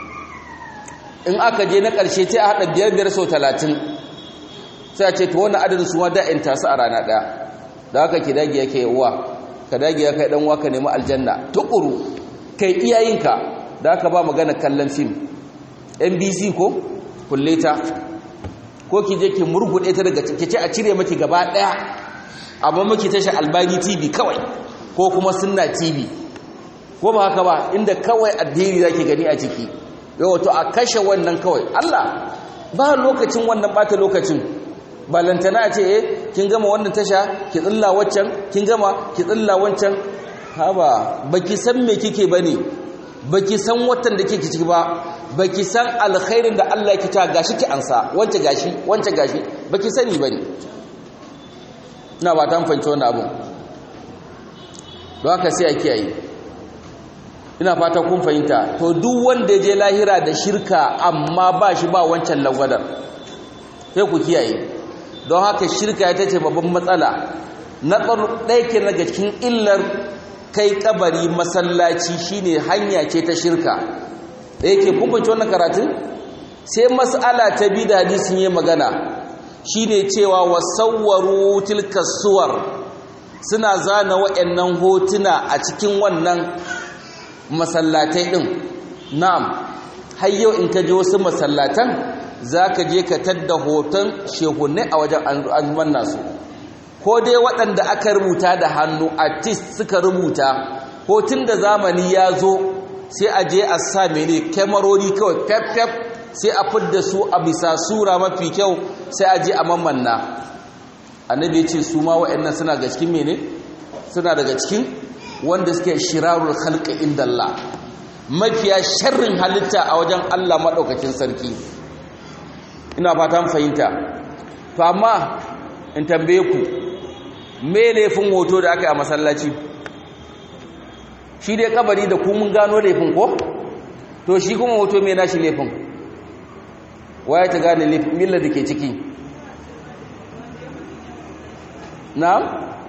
S1: in aka je na ƙarshe sai a haɗa biyar biyar sau talatin sai a ce to wannan adadin su ma da a yanta su a rana ɗaya da haka ki dage yake uwa ka dage ya kai ɗan uwa ka nemi aljanna tukuru kai iyayenka da haka ba magana kallon fim nbc ko kulle ta ko ki je ki murgude ta daga kice a cire maki gaba daya amma maki tashi albani tv kawai ko kuma sunna tv ko ba haka ba inda kawai addini zaki gani a ciki yau to a kashe wannan kawai Allah ba lokacin wannan bata lokacin balantana a ce eh kin gama wannan tasha ki tsilla waccan kin gama ki tsilla wancan haba baki san me kike bane baki san watan da kike ciki ba baki san alkhairin da Allah yake ta gashi ki ansa wance gashi wance gashi baki sani bane ina ba ta fanci wannan abu don haka sai a kiyaye ina fata kun fahimta to duk wanda ya je lahira da shirka amma ba shi ba wancan lagwadar sai ku kiyaye don haka shirka ita ce babban matsala na ɗaya ke daga cikin illar kai kabari masallaci shine hanya ce ta shirka da yake kumbanci wannan karatun sai mas'ala ta bi da hadisin yi magana shine cewa wasawwaru tilka suwar suna zana waɗannan hotuna a cikin wannan masallatai ɗin na'am har yau in ka je wasu masallatan za ka je ka tadda hoton shehunne a wajen an nasu ko dai waɗanda aka rubuta da hannu artist suka rubuta hotun da zamani ya zo sai a je a sa mene kyamarori kawai fef sai a fidda su a bisa sura mafi kyau sai a je a mammanna annabi ya ce su ma waɗannan suna ga cikin mene suna daga cikin wanda suke shirarul khalqi inda Allah mafiya sharrin halitta a wajen Allah madaukakin sarki ina fatan fahimta to amma in tambaye ku me laifin hoto da aka yi a masallaci shi dai kabari da ku mun gano laifin ko to shi kuma hoto me nashi laifin waya ta gane laifin millar da ke ciki na'am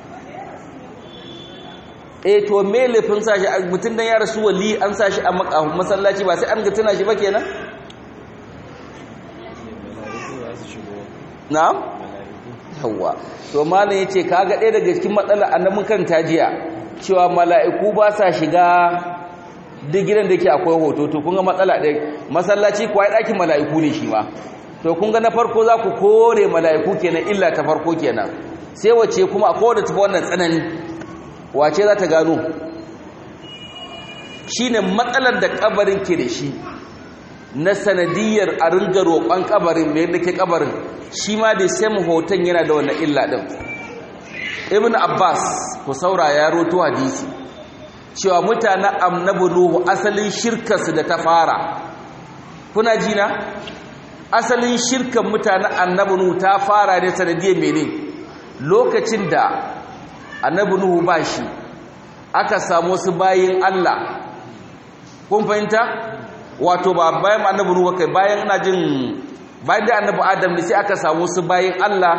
S1: eh to me laifin sashi mutum dan ya rasu wali an sashi a masallaci ba sai an ga tuna shi ba kenan na'am yawa to malam yace kaga ɗaya daga cikin matsalar annabin kan tajiya cewa mala'iku ba sa shiga duk gidan da ke akwai hoto to kun ga matsala ɗaya masallaci kuwa ɗakin mala'iku ne shi ma to kun ga na farko za ku kore mala'iku kenan illa ta farko kenan sai wace kuma a kowane tafi wannan tsanani wace za ta gano shi ne matsalar da kabarin ke da shi na sanadiyar a ringa roƙon kabarin mai yadda ke kabarin shi ma da sai hoton yana da wannan illa ɗin ibn abbas ku saura ya roto hadisi cewa mutanen annabi nuhu asalin shirkarsu da ta fara kuna jina asalin shirkan mutanen annabi nuhu ta fara ne sanadiyar mene lokacin da annabi nuhu ba shi aka samu su bayin Allah kun fahimta wato ba bayan annabi nuhu kai bayan ina jin bayan da annabi adam ne sai aka samu su bayin Allah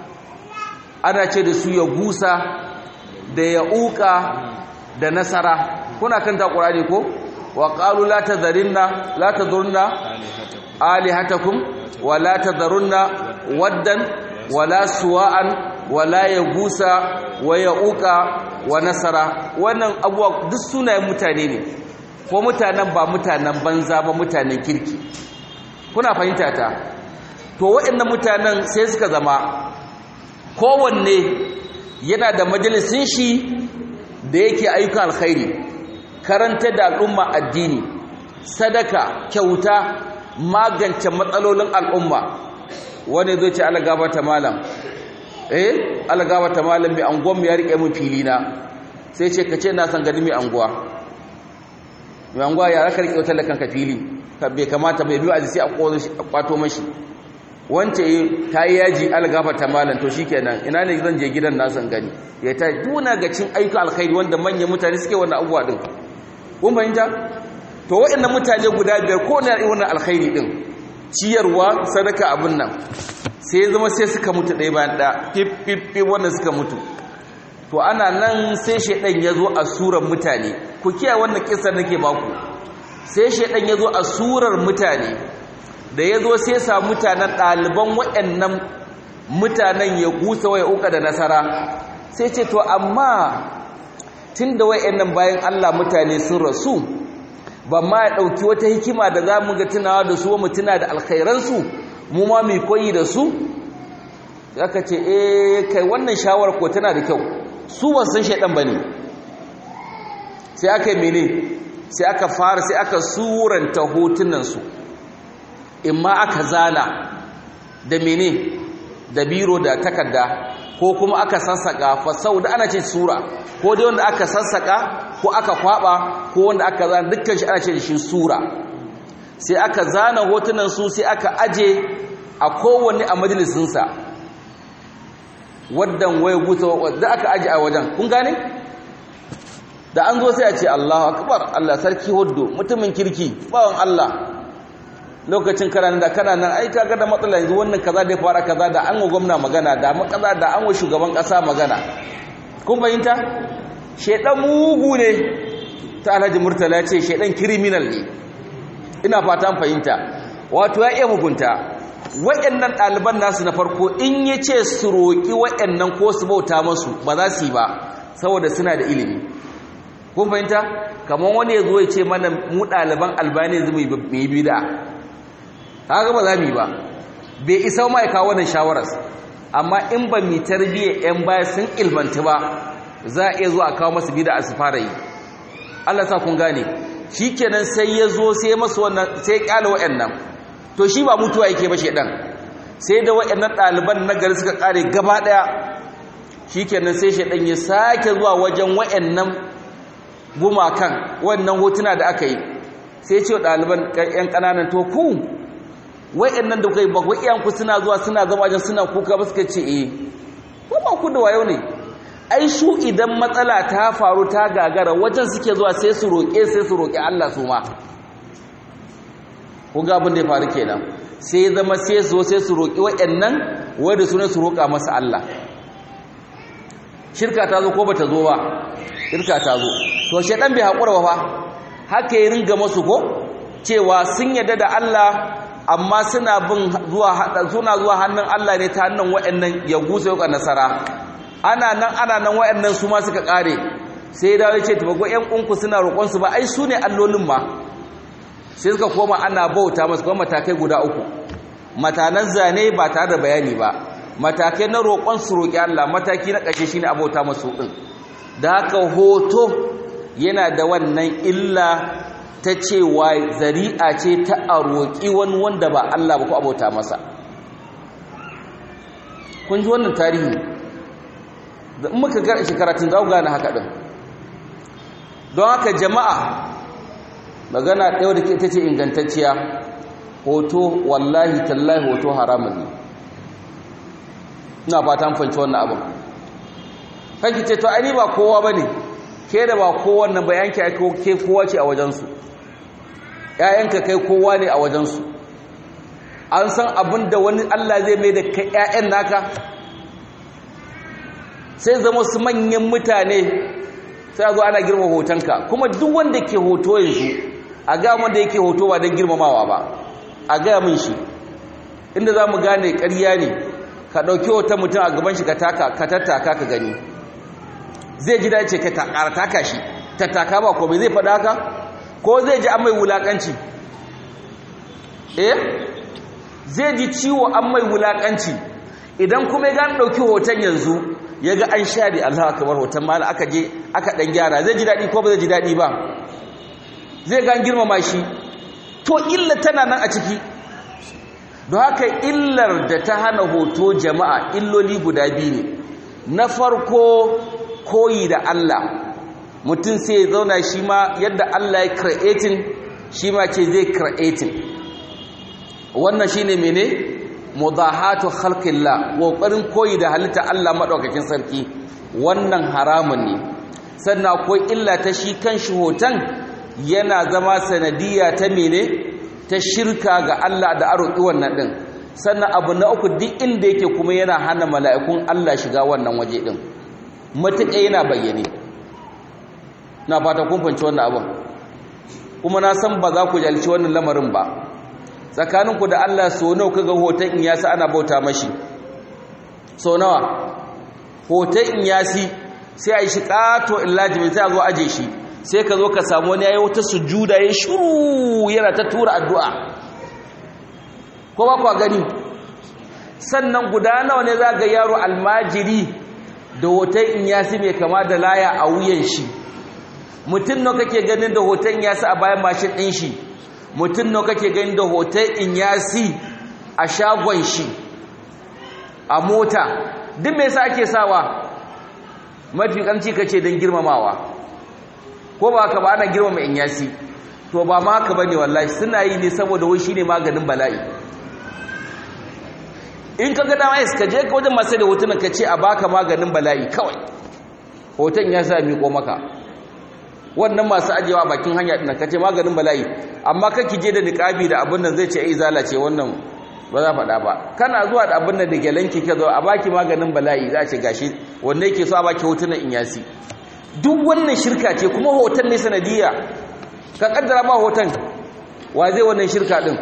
S1: ana ce da su ya gusa da ya uka da nasara kuna kan ta qur'ani ko wa qalu la tadharinna la tadhurunna alihatakum wa la tadharunna waddan wala suwa'an wala ya gusa wa ya uka wa nasara wannan abuwa duk sunayen mutane ne ko mutanen ba mutanen banza ba mutanen kirki kuna fahimta ta to waɗannan mutanen sai suka zama kowanne yana da majalisin shi da yake ayyukan alkhairi karanta da al'umma addini sadaka kyauta magance matsalolin al'umma wani zai ce ala gabata malam eh algawa ta malam mai anguwan mu ya rike mun fili na sai ce kace na san gani mai anguwa mai anguwa ya raka rike wata lakan ka fili ka bai kamata bai biyo aji sai a kwato mashi wance ta yi yaji algafa ta malam to shikenan ina ne zan je gidan na san gani ya ta duna ga cin ayyuka alkhairi wanda manyan mutane suke wannan abubuwa din kun fahimta to waɗannan mutane guda biyar ko na wannan alkhairi din ciyarwa sadaka abin nan sai zama sai suka mutu ɗaya bayan ɗaya fiffifi wanda suka mutu to ana nan sai shaidan ya zo a surar mutane ku kiyaye wannan kisar nake baku sai shaidan ya zo a surar mutane da ya zo sai sa mutanen ɗaliban waɗannan mutanen ya gusa waya uka da nasara sai ce to amma tun da waɗannan bayan allah mutane sun rasu ba ma ya ɗauki wata hikima da za mu ga tunawa da su wa mutuna da alkhairansu mu ma mai koyi da su aka ce eh kai wannan shawar ko tana da kyau su ba san shaidan bane sai aka yi mene sai aka fara sai aka suranta hotunan su imma aka zana da mene da biro da takarda ko kuma aka sassaka fa da ana ce sura ko dai wanda aka sassaka ko aka kwaba ko wanda aka zana dukkan shi ana ce da shi sura sai aka zana hotunan su sai aka aje a kowanne a majalisinsa waddan waya guta wadda aka aje a wajen kun gane da an zo sai a ce Allahu akbar Allah sarki huddu mutumin kirki bawan Allah lokacin kana da kana nan ai kaga da matsala yanzu wannan kaza da ya fara kaza da an wa gwamna magana da makaza da an wa shugaban kasa magana kun fahimta shedan mugu ne ta Alhaji Murtala ya ce shedan criminal ne ina fatan fahimta wato ya iya mugunta waɗannan ɗaliban nasu na farko in ya ce su roƙi waɗannan ko su bauta masu ba za su yi ba saboda suna da ilimi kun fahimta kamar wani ya zo ya ce mana mu ɗaliban albani zai mu yi bida haka ba za mu yi ba bai isa ma ya kawo wannan shawarar amma in ba mu tarbiyyar yan baya sun ilmanta ba za a iya zuwa a kawo masu bida a su fara yi Allah sa kun gane shikenan sai ya zo sai masu wannan sai ya kyale waɗannan to shi ba mutuwa yake ba shedan sai da waɗannan ɗaliban na gari suka kare gaba ɗaya shikenan sai shedan ya sake zuwa wajen waɗannan gumakan wannan hotuna da aka yi sai ce ɗaliban ƴan ƙananan to ku waɗannan da kai ba ku iyanku suna zuwa suna zama wajen suna kuka ba suka ce eh ko ba ku da wayo ne ai su idan matsala ta faru ta gagara wajen suke zuwa sai su roƙe sai su roƙi Allah su ma kun ga abin da ya faru kenan sai zama sai su sai su roƙi waɗannan wanda su ne su roƙa masa Allah shirka ta zo ko bata zo ba shirka ta zo to shedan bai haƙura ba fa haka ya ringa masu ko cewa sun yadda da Allah amma suna bin zuwa suna zuwa hannun Allah ne ta hannun waɗannan ya gusa yau nasara ana nan ana nan waɗannan su ma suka ƙare sai dawo ya ce tabago ƴan unku suna roƙon su ba ai su ne allolin ma sai suka koma ana bauta masu kuma matakai guda uku matanan zane ba tare da bayani ba matakai na roƙon su roƙi Allah mataki na ƙashe shine a bauta masu ɗin da haka hoto yana da wannan illa ta cewa zari'a ce ta a roƙi wani wanda ba Allah ba ko abota masa kun ji wannan tarihi da in muka ga shekaratun za ku gane haka ɗin don haka jama'a magana ɗaya da ke ta ce ingantacciya hoto wallahi tallahi hoto haramun ne ina fata fanci wannan abin kanki ce to ai ba kowa ba ne ke da ba kowannan ba yanki ke kowa ce a wajensu ‘ya'yanka kai kowa ne a wajensu an san abin da wani Allah zai mai da kai ‘ya'yan naka sai zama su manyan mutane sai a zo ana girma hotonka kuma duk wanda ke hoto yanzu a ga wanda yake hoto ba don girmamawa ba a gaya min shi inda za mu gane ƙarya ne ka ɗauki hoton mutum a gaban shi ka tattaka ka gani zai ji dace ka ƙara taka shi tattaka ba ko bai zai faɗa haka ko zai ji an mai wulaƙanci eh zai ji ciwo an mai wulaƙanci idan kuma ya gani ɗauki hoton yanzu ya ga an share Allah kamar hoton mala aka je aka ɗan gyara zai ji daɗi ko ba zai ji daɗi ba zai gan girmama shi to illa tana nan a ciki don haka illar da ta hana hoto jama'a illoli guda biyu ne na farko koyi da Allah mutum sai ya zauna shi ma yadda Allah ya creating shi ma ce zai creating wannan shine mene mudahatu khalqillah kokarin koyi da halitta Allah madaukakin sarki wannan haramun ne sannan akwai illa ta shi kan shi hoton yana zama sanadiyya ta mene ta shirka ga Allah da aroki wannan din sannan abu na uku duk inda yake kuma yana hana mala'ikun Allah shiga wannan waje din matuƙa yana bayyane na fata kun fanci wannan abin kuma na san ba za ku jalci wannan lamarin ba tsakaninku da Allah so nawa kaga hoton in yasi ana bauta mashi so nawa hoton in yasi sai a yi shi ƙato illaji mai sai a zo aje shi sai ka zo ka samu wani yayi wata sujuda ya shuru yana ta tura addu'a ko ba kwa gani sannan guda nawa ne za ga yaro almajiri da hoton in yasi mai kama da laya a wuyan shi mutum nawa kake ganin da hoton yasi a bayan mashin ɗin shi mutum nawa kake ganin da hoton in yasi a shagon shi a mota duk me yasa ake sawa mafi kamci kace don girmamawa ko ba haka ba ana girmama in yasi to ba ma haka bane wallahi suna yi ne saboda wai shine maganin bala'i in ka ga dama ka je ka wajen masu da hotunan ka ce a baka maganin bala'i kawai hoton ya sa miƙo maka wannan masu ajewa bakin hanya ɗin kace maganin bala'i amma kake je da niqabi da abin nan zai ce ai zalace wannan ba za faɗa ba kana zuwa da abin nan da gelanki ka zo a baki maganin bala'i za a ce gashi wanda yake so a baki hotunan inyasi duk wannan shirka ce kuma hoton ne sanadiyya ka kaddara ba hoton wa zai wannan shirka din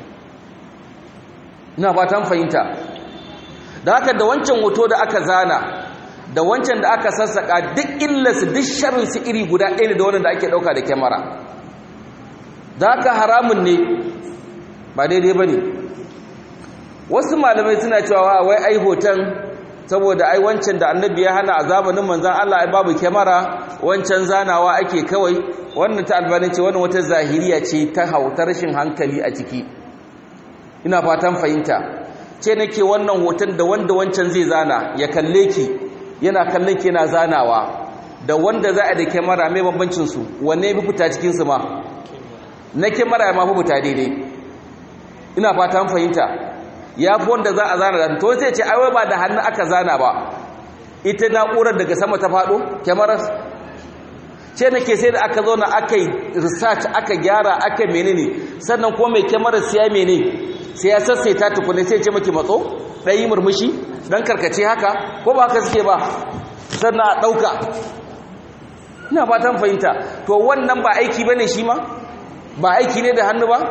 S1: ina fatan fahimta da haka da wancan hoto da aka zana da wancan da aka sassaka duk illarsu duk sharrinsu iri guda ɗaya ne da wannan da ake ɗauka da kyamara da haka haramun ne ba daidai ba ne wasu malamai suna cewa wai ai hoton saboda ai wancan da annabi ya hana a zamanin manzan Allah ai babu kyamara wancan zanawa ake kawai wannan ta albani ce wannan wata zahiriya ce ta hautar rashin hankali a ciki ina fatan fahimta ce nake wannan hoton da wanda wancan zai zana ya kalle ki yana kallon ki yana zanawa da wanda za a da kyamara mai bambancin su wanne ya fi fita cikin su ma na kyamara ya ma fi fita daidai ina fatan fahimta ya fi wanda za a zana da to sai ce aiwai ba da hannu aka zana ba ita na'urar daga sama ta faɗo kyamarar ce nake sai da aka zo na aka yi research aka gyara aka menene sannan kuma mai kyamarar siya mene sai ya sassaita tukune sai ce maki matso ɗayi murmushi ɗan karkace haka ko ba haka suke ba sannan a ɗauka ina fatan fahimta to wannan ba aiki ba ne shi ma ba aiki ne da hannu ba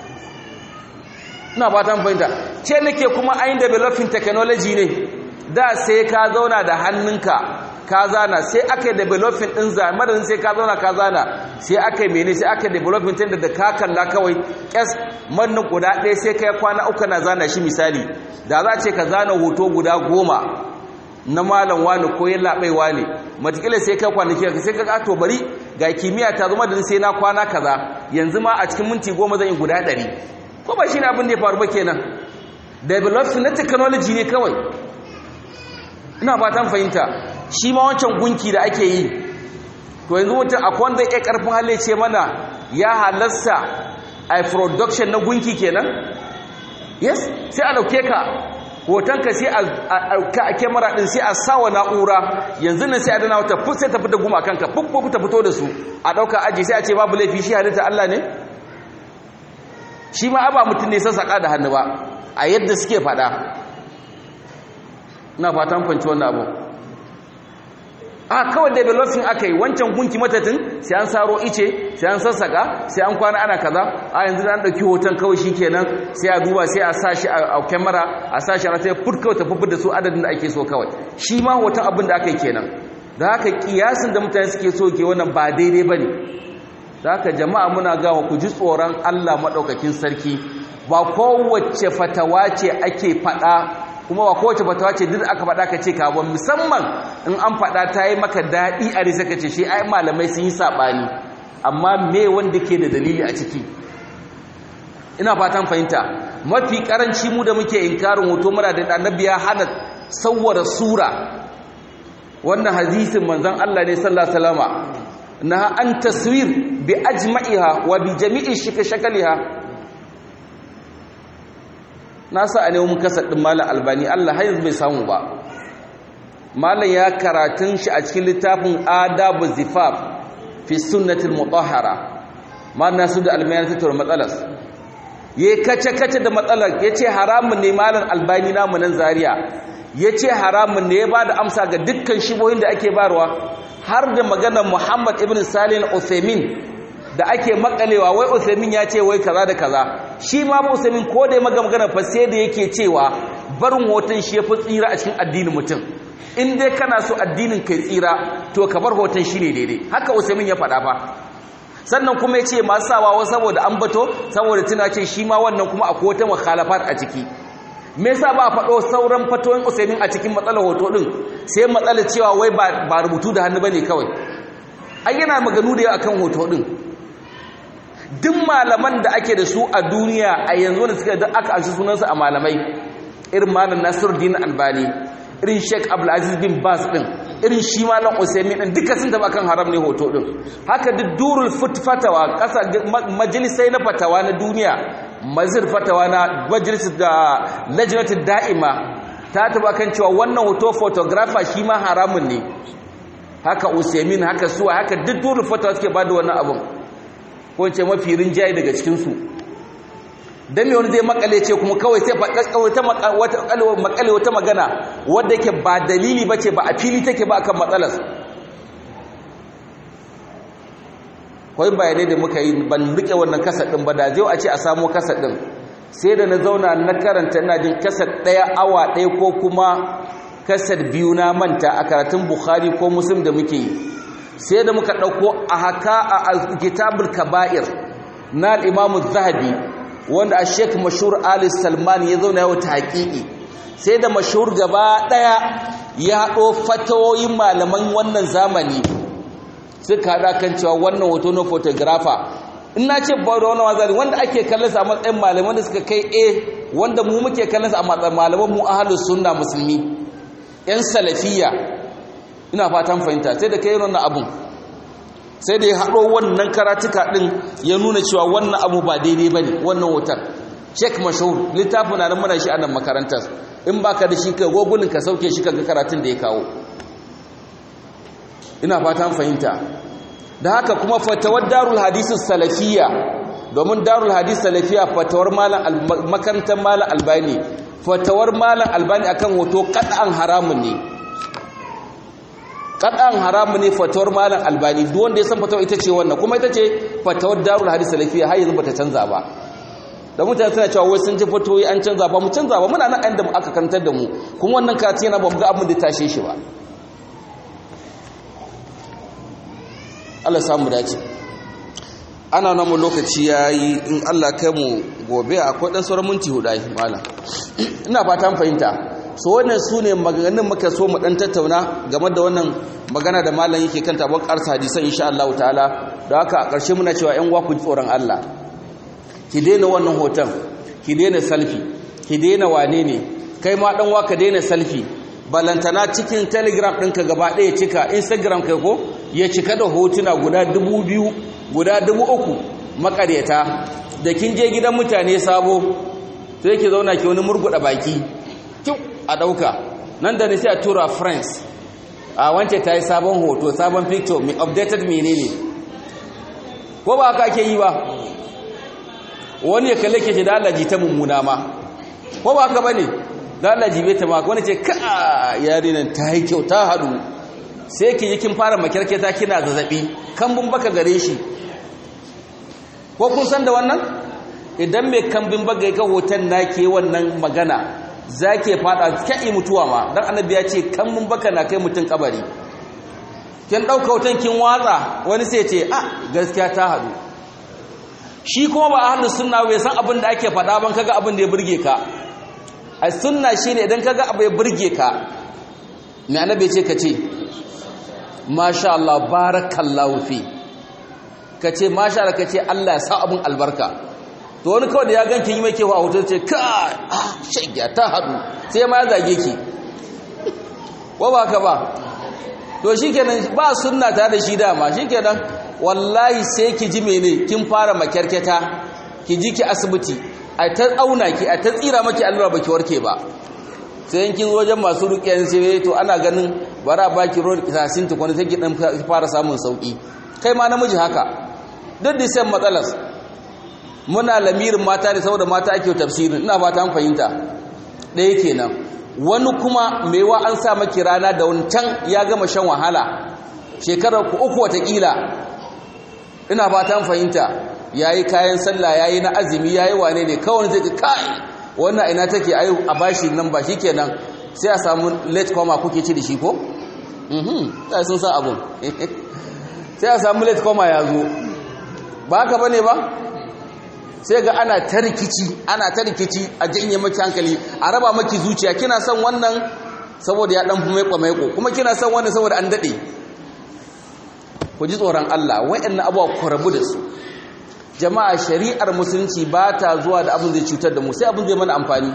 S1: ina fatan fahimta ce nake kuma ayin developing technology ne da sai ka zauna da hannunka ka zana sai aka yi developing ɗin zamanin sai ka zauna ka zana sai aka yi mene sai aka yi developing ɗin da ka kalla kawai ƙyas mannin guda ɗaya sai ka yi kwana uku na zana shi misali da za ce ka zana hoto guda goma na malam wani ko yin labai wani matakila sai kai kwanaki sai ka kato bari ga kimiyya ta zama da sai na kwana kaza yanzu ma a cikin minti goma zan yi guda ɗari ko ba shi ne abin da ya faru ba kenan development na technology ne kawai ina fatan fahimta shi ma wancan gunki da ake yi to yanzu mutum akwai wanda ya karfin halle ce mana ya halasta a production na gunki kenan yes sai a dauke ka hotonka sai a kyamara din sai a sawa na'ura yanzu nan sai a dana wata fut sai ta fita guma kanka fuk ta fito da su a dauka aji sai a ce babu laifi shi halitta Allah ne shi ma aba mutum ne sassaƙa da hannu ba a yadda suke faɗa ina fatan fanci wannan abu a kawai developing aka yi wancan gunki matatin sai an saro ice sai an sassaka sai an kwana ana kaza a yanzu an ɗauki hoton kawai shi kenan sai a duba sai a sa shi a kyamara a sa shi a sai fut kawai tafi da su adadin da ake so kawai shi ma hoton abin da aka yi kenan da haka kiyasin da mutane suke so ke wannan ba daidai ba ne da haka jama'a muna gawa ku ji tsoron allah maɗaukakin sarki ba kowace fatawa ce ake faɗa kuma ba kowace fatawa ce duk aka faɗa ka ce ka ba musamman in an faɗa ta yi maka daɗi a risa ka ce shi ai malamai sun yi saɓani amma me wanda ke da dalili a ciki ina fatan fahimta mafi ƙaranci mu da muke inkarin hoto muna da annabi ya hana sawwara sura wannan hadisin manzon Allah ne sallallahu alaihi wasallama na an taswir bi ajma'iha wa bi jami'i shakaliha na sa a nemi kasar ɗin malam albani Allah har yanzu bai samu ba malam ya karatun shi a cikin littafin adabu zifaf fi sunnatul mutahhara malam nasu da almayar tattaura matsalar ya kace kace da matsalar ya ce haramun ne malam albani namu nan zaria ya ce haramun ne ya ba da amsa ga dukkan shibohin da ake barwa har da maganar muhammad ibn salih al-uthaymin da ake makalewa wai Uthaymin ya ce wai kaza da kaza shi ma ba Uthaymin ko da ya maga magana fa sai da yake cewa barin hoton shi yafi tsira a cikin addinin mutum in dai kana so addinin kai tsira to ka bar hoton shi ne daidai haka Uthaymin ya faɗa fa sannan kuma ya ce masu sawa wa saboda an bato saboda tuna ce shi ma wannan kuma akwai wata mukhalafat a ciki me yasa ba a faɗo sauran fatoyin Uthaymin a cikin matsalar hoto din sai matsalar cewa wai ba rubutu da hannu bane kawai ai yana maganu da yawa akan hoto din duk malaman da ake da su a duniya a yanzu da suka da aka alshi sunansu a malamai irin malam Nasiruddin Albani irin Sheikh Abdulaziz bin Bas din irin shi malam Usaimin din duka sun taba kan haram ne hoto din haka duk durul fatawa kasa majalisai na fatawa na duniya mazir fatawa na majlis da lajnatu da'ima ta taba kan cewa wannan hoto photographer shi ma haramun ne haka usaimin haka suwa haka duk dole fatawa suke ba da wannan abin ko ce mafi rinjaye daga cikinsu don me wani zai makale ce kuma kawai sai makale wata magana wadda yake ba dalili ba ce ba a fili take ba akan matsalas kawai bayanai da muka yi ban rike wannan kasar ɗin ba da zai a ce a samo kasar ɗin sai da na zauna na karanta ina jin kasar ɗaya awa ɗaya ko kuma kasar biyu na manta a karatun bukhari ko muslim da muke yi sai da muka ɗauko a haka a kitabul kaba'ir na al'imamu zahabi wanda a sheik mashur ali salman ya zauna yau ta haƙiƙi sai da mashur gaba ɗaya ya haɗo fatawoyin malaman wannan zamani suka haɗa kan cewa wannan hoto na photographer in na ce ba da wani wazari wanda ake kallon a matsayin malaman da suka kai a wanda mu muke kallon a matsayin malaman mu ahalus sunna musulmi yan salafiya ina fatan fahimta sai da kai wannan abun sai da ya haɗo wannan karatuka ɗin ya nuna cewa wannan abu ba daidai ba ne wannan wutar sheik mashahur littafin na muna shi a nan makarantar in ba ka da shi ka gogulin ka sauke shi ka ga karatun da ya kawo ina fatan fahimta da haka kuma fatawar darul hadisun salafiya domin darul hadis salafiya fatawar makarantar malam albani fatawar malam albani akan hoto kaɗan haramun ne kaɗan haramun ne fatawar malam albani duk wanda ya san fatawar ita ce wannan kuma ita ce fatawar darul hadis salafiya har yanzu bata canza ba da mutane suna cewa wai sun ji fatoyi an canza ba mu canza ba muna nan da aka kantar da mu kuma wannan karatu yana ba mu ga abin da tashe shi ba Allah samu dace ana nan mu lokaci yayi in Allah kai mu gobe akwai dan sauran minti hudu ai malam ina fatan fahimta so wannan sune maganganun muka so mu dan tattauna game da wannan magana da malam yake kanta ban karsa hadisan insha Allah ta'ala da haka a ƙarshe muna cewa ƴan uwa ku ji tsoron Allah ki daina wannan hoton ki daina selfie ki daina wane ne kai ma dan wa ka daina selfie balantana cikin telegram ɗinka gaba ɗaya cika instagram kai ko ya cika da hotuna guda dubu biyu guda dubu uku makaryata da kin je gidan mutane sabo sai ki zauna ki wani murguɗa baki kyau a ɗauka nan da sai a tura friends a wance ta yi sabon hoto sabon picture mai updated menene ko ba haka ake yi ba wani ya kalle ke ce da Allah ji ta mummuna ma ko ba haka ba ne da Allah jibe ta maka wani ce ka yarinan ta yi kyau ta haɗu sai ki yi kin fara makirketa kina zazzaɓi kambun baka gare shi ko kun san da wannan idan mai kambin baka ya hoton na ke wannan magana za ke fada kya'i mutuwa ma don annabi ya ce kambun baka na kai mutum kabari kin ɗauka hoton kin watsa wani sai ce a gaskiya ta haɗu shi kuma ba a hannu suna bai san abin da ake faɗa ban kaga abin da ya burge ka a sunna shi ne idan kaga abu ya burge ka mai annabi ce ka ce masha Allah barakallahu fi ka ce masha Allah ka ce Allah ya sa abin albarka to wani kawai da ya ganki yi mai kewa a hoton ce ka ah shagya ta haɗu sai ma ya zage ki ko ba ka ba to shi kenan ba sunna ta da shi dama shi kenan wallahi sai ki ji mene kin fara makyarketa ki ji ki asibiti a ta tsauna ki a ta tsira maki allura baki warke ba sai yankin wajen masu rukiyan sai to ana ganin bara baki ruwan kisasin ta kwani sai ki dan fara samun sauki kai ma namiji haka duk da sai matsalas muna lamirin mata ne saboda mata ake tafsirin ina fata an fahimta ɗaya kenan wani kuma maiwa an sa maki rana da wancan ya gama shan wahala shekarar ku uku watakila ina fata an fahimta yayi kayan sallah yayi na azumi yayi wane ne kawai zai ga kai wannan ina take ayi a bashi nan ba shikenan sai a samu late coma kuke ci da shi ko mhm sai sun san abun sai a samu late coma ya zo ba haka bane ba sai ga ana ta rikici ana ta rikici a janye maki hankali a raba maki zuciya kina son wannan saboda ya dan fi maiko maiko kuma kina son wannan saboda an dade ku ji tsoron Allah wayannan abuwa ku rabu da su jama'a shari'ar musulunci ba ta zuwa da abin zai cutar da mu sai abin zai mana amfani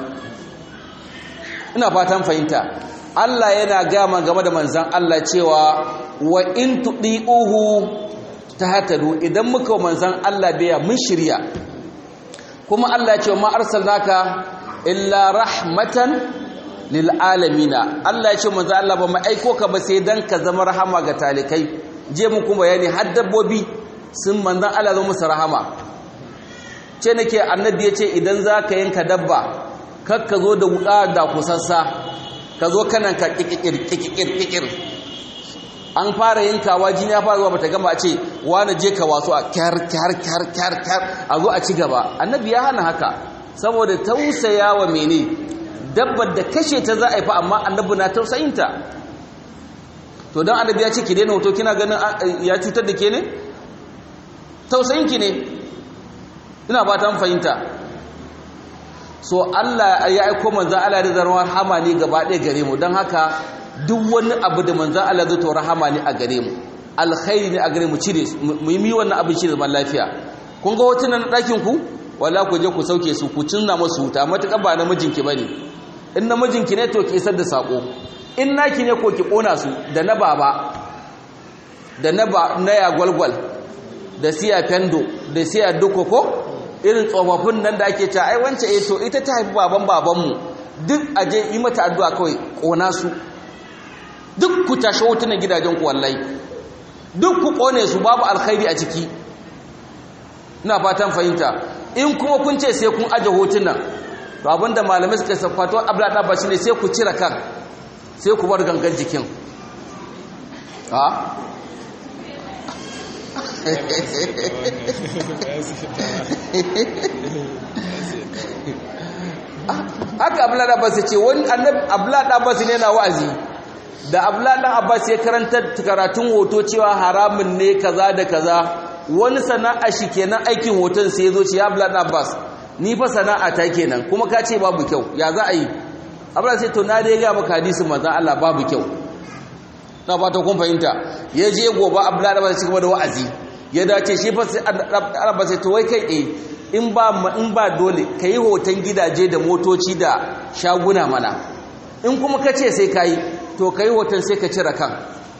S1: ina fatan fahimta Allah yana gama game da manzan Allah cewa wa in tudiuhu tahtadu idan muka manzan Allah biya mun shirya kuma Allah ya ce ma arsalnaka illa rahmatan lil alamina Allah ya ce manzo Allah ba mu aiko ka ba sai dan ka zama rahama ga talikai je mu kuma bayani har dabbobi sun manzon Allah zama musu rahama ce nake annabi ya ce idan za ka yanka dabba kar ka zo da wuka da kusassa ka zo kanan ka kikikir kikikir kikir an fara yankawa jini ya fara zuwa bata gama a ce wani je ka wasu a kyar kyar kyar kyar kyar a zo a ci gaba annabi ya hana haka saboda tausaya wa mene dabbar da kashe ta za a yi fa amma annabi na tausayinta to don annabi ya ce ki daina hoto kina ganin ya cutar da ke ne tausayinki ne ina ba ta fahimta so Allah ya aiko manzan Allah da zarwar rahama ne gaba ɗaya gare mu don haka duk wani abu da manzan Allah zai to rahama ne a gare mu alkhairi ne a gare mu cire mu yi wannan abin shi zaman lafiya kun ga hotunan na ɗakin ku wala ku je ku sauke su ku cinna masu wuta matuƙa ba namijinki ba ne in namijinki ne to ki isar da saƙo in naki ne ko ki ƙona su da na baba da na na ya gwalgwal da siya fendo da siya dukoko irin tsofaffin nan da ake ta ai wance eh to ita ta haifi baban babanmu duk aje yi mata addu'a kawai ƙona su duk ku tashi hotunan gidajen ku wallahi duk ku ƙone su babu alkhairi a ciki ina fatan fahimta in kuma kun ce sai kun aje hotunan to abinda malamai suka safato abla da bashi ne sai ku cire kan sai ku bar gangan jikin ha haka abla da bashi ce wani annabi abla da bashi ne na wa'azi da abla dan abbas ya karanta karatun hoto cewa haramun ne kaza da kaza wani sana'a shi kenan aikin hoton sai ya zo ce ya abla dan abbas ni fa sana'a ta kenan kuma ka ce babu kyau ya za a yi abla sai to na dai ga maka hadisin manzon Allah babu kyau na fata kun fahimta ya je gobe abla da abbas kuma da wa'azi ya dace shi fa sai abbas sai to wai kai eh in ba in ba dole kai hoton gidaje da motoci da shaguna mana in kuma ka ce sai kai to kai hoton sai ka cire kan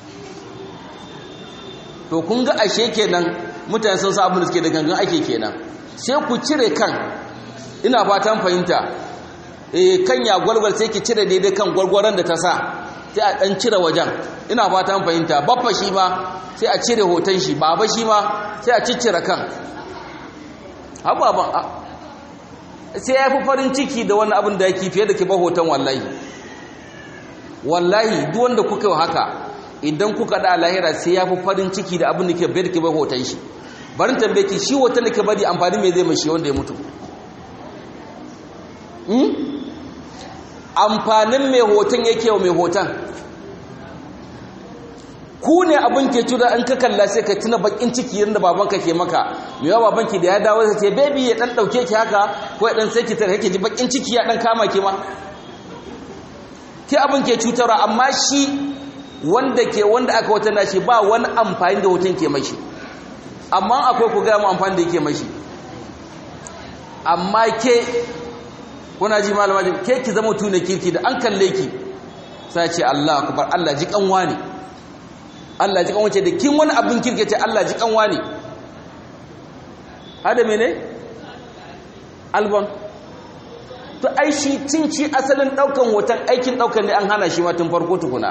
S1: to kun ga ashe kenan mutane sun sa abin da suke da gangan ake kenan sai ku cire kan ina fatan fahimta eh kan ya gwalgwal sai ki cire daidai kan gwalgwaran da ta sa sai a dan cire wajen ina fatan fahimta baffa shi ma sai a cire hoton shi baba shi ma sai a ciccire kan ababan sai ya fi farin ciki da wani abin da yake fiye da ki ba hoton wallahi wallahi duk wanda kuka yi haka idan kuka da lahira sai ya fi farin ciki da abin da ke bayar ki ba hoton shi barin tambaye ki shi hoton da ke bari amfani mai zai mashi wanda ya mutu amfanin mai hoton yake wa mai hoton ku ne abin ke tura an ka kalla sai ka tuna bakin ciki yadda babanka ke maka mai yawa babanki da ya dawo sai ce baby ya dan dauke ki haka ko ya dan sai ki tare yake ji bakin ciki ya dan kama ki ma ki abin ke cutarwa amma shi wanda ke wanda aka wata nashi ba wani amfani da hoton ke mashi amma akwai ku gaya mu amfani da yake mashi amma ke kuna ji malama ji ke ki zama tuna kirki da an kalle ki sai ce Allah akbar Allah ji kanwa ne Allah ji kanwa ce da kin wani abin kirki ce Allah ji kanwa ne hada mene albon to ai shi cinci asalin daukan hoton aikin daukan ne an hana shi ma tun farko tukuna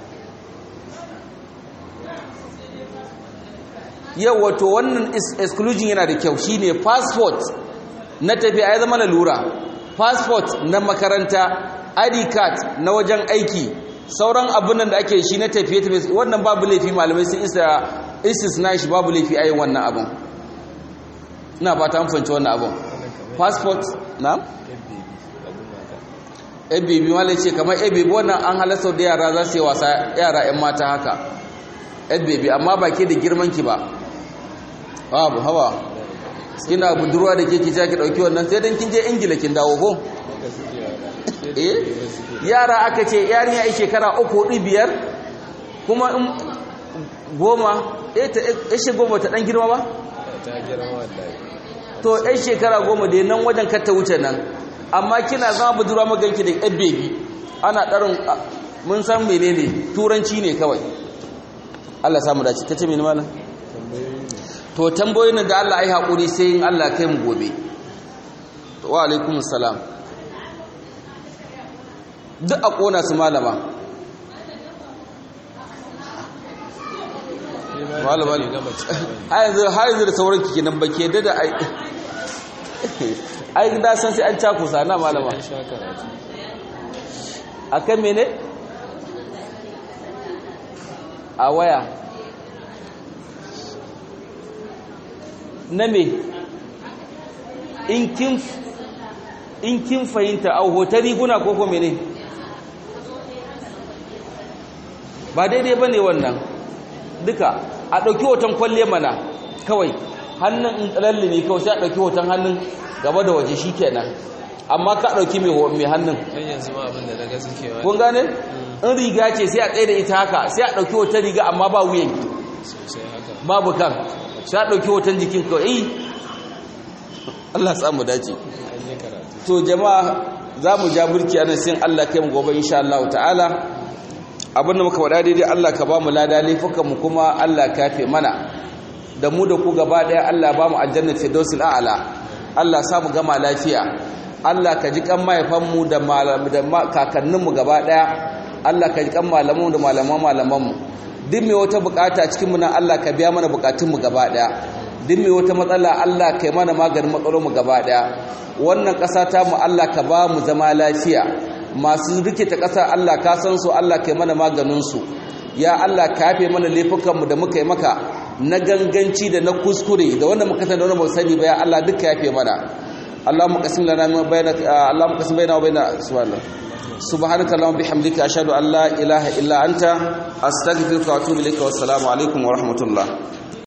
S1: yau wato wannan exclusion yana da kyau shine passport na tafiya ya zama lura passport na makaranta id card na wajen aiki sauran abin da ake shi na tafiye tafiye wannan babu laifi malamai sun isa istisna shi babu laifi a yin wannan abin ina ba ta amfanci wannan abin passport na? ebebi wale ce kamar ebebi wannan an halasta da yara za su yi wasa yara 'yan mata haka ebebi amma ba ke da girmanki ba babu hawa kina budurwa da ke kisa ki dauki wannan sai dan kin je ingila kin dawo ko eh yara aka ce yarinya ai shekara 3 4 biyar kuma in goma eh ta eh goma ta dan girma ba
S2: ta girma wallahi
S1: to ai shekara goma dai nan wajen ka ta wuce nan amma kina zama budurwa maganki da yan baby ana darin mun san menene turanci ne kawai Allah samu dace tace mene malam to tambayoyin da Allah ai hakuri sai in Allah kai mu gobe wa alaikum salam duk a ƙona su malama malama ne har yanzu da sauran kike nan ba ke da ai ai da san sai an cakusa na malama a kan mene a waya na me in kin fahimta a hotar riguna ko kome ne ba daidai ba ne wannan duka a ɗauki hoton kwalle mana kawai hannun in tsalalli ne kawai sai a ɗauki hoton hannun gaba da waje shi kenan amma ka ɗauki mai hannun kun gane in riga ce sai a tsaye da ita haka sai a ɗauki hoton riga amma ba wuyan babu kan sai a ɗauki hoton jikin kawai Allah samu dace to jama'a za mu ja burki anan sai Allah kai mu gobe insha Allah ta'ala abinda muka wada daidai Allah ka ba mu lada laifukan mu kuma Allah ka fe mana da mu da ku gaba daya Allah ba mu aljanna firdausil a'la Allah sa mu gama lafiya Allah ka ji kan mahaifan mu da da kakannin mu gaba daya Allah ka ji kan malaman da malaman malaman mu duk mai wata bukata cikin mu nan Allah ka biya mana bukatun mu gaba daya duk mai wata matsala Allah kai mana maganin matsalolin mu gaba daya wannan ƙasa ta mu Allah ka ba mu zama lafiya masu rikita ƙasa Allah ka san su Allah kai mana maganin su ya Allah ka yafe mana laifukan mu da muka yi maka na ganganci da na kuskure da wanda muka san da wanda ba sani ba ya Allah duka yafe mana Allahumma qasim lana min bainaka Allahumma qasim bainana wa baina subhanallah subhanaka allahumma bihamdika ashhadu an la ilaha illa anta astaghfiruka wa atubu ilaika wassalamu alaikum wa rahmatullah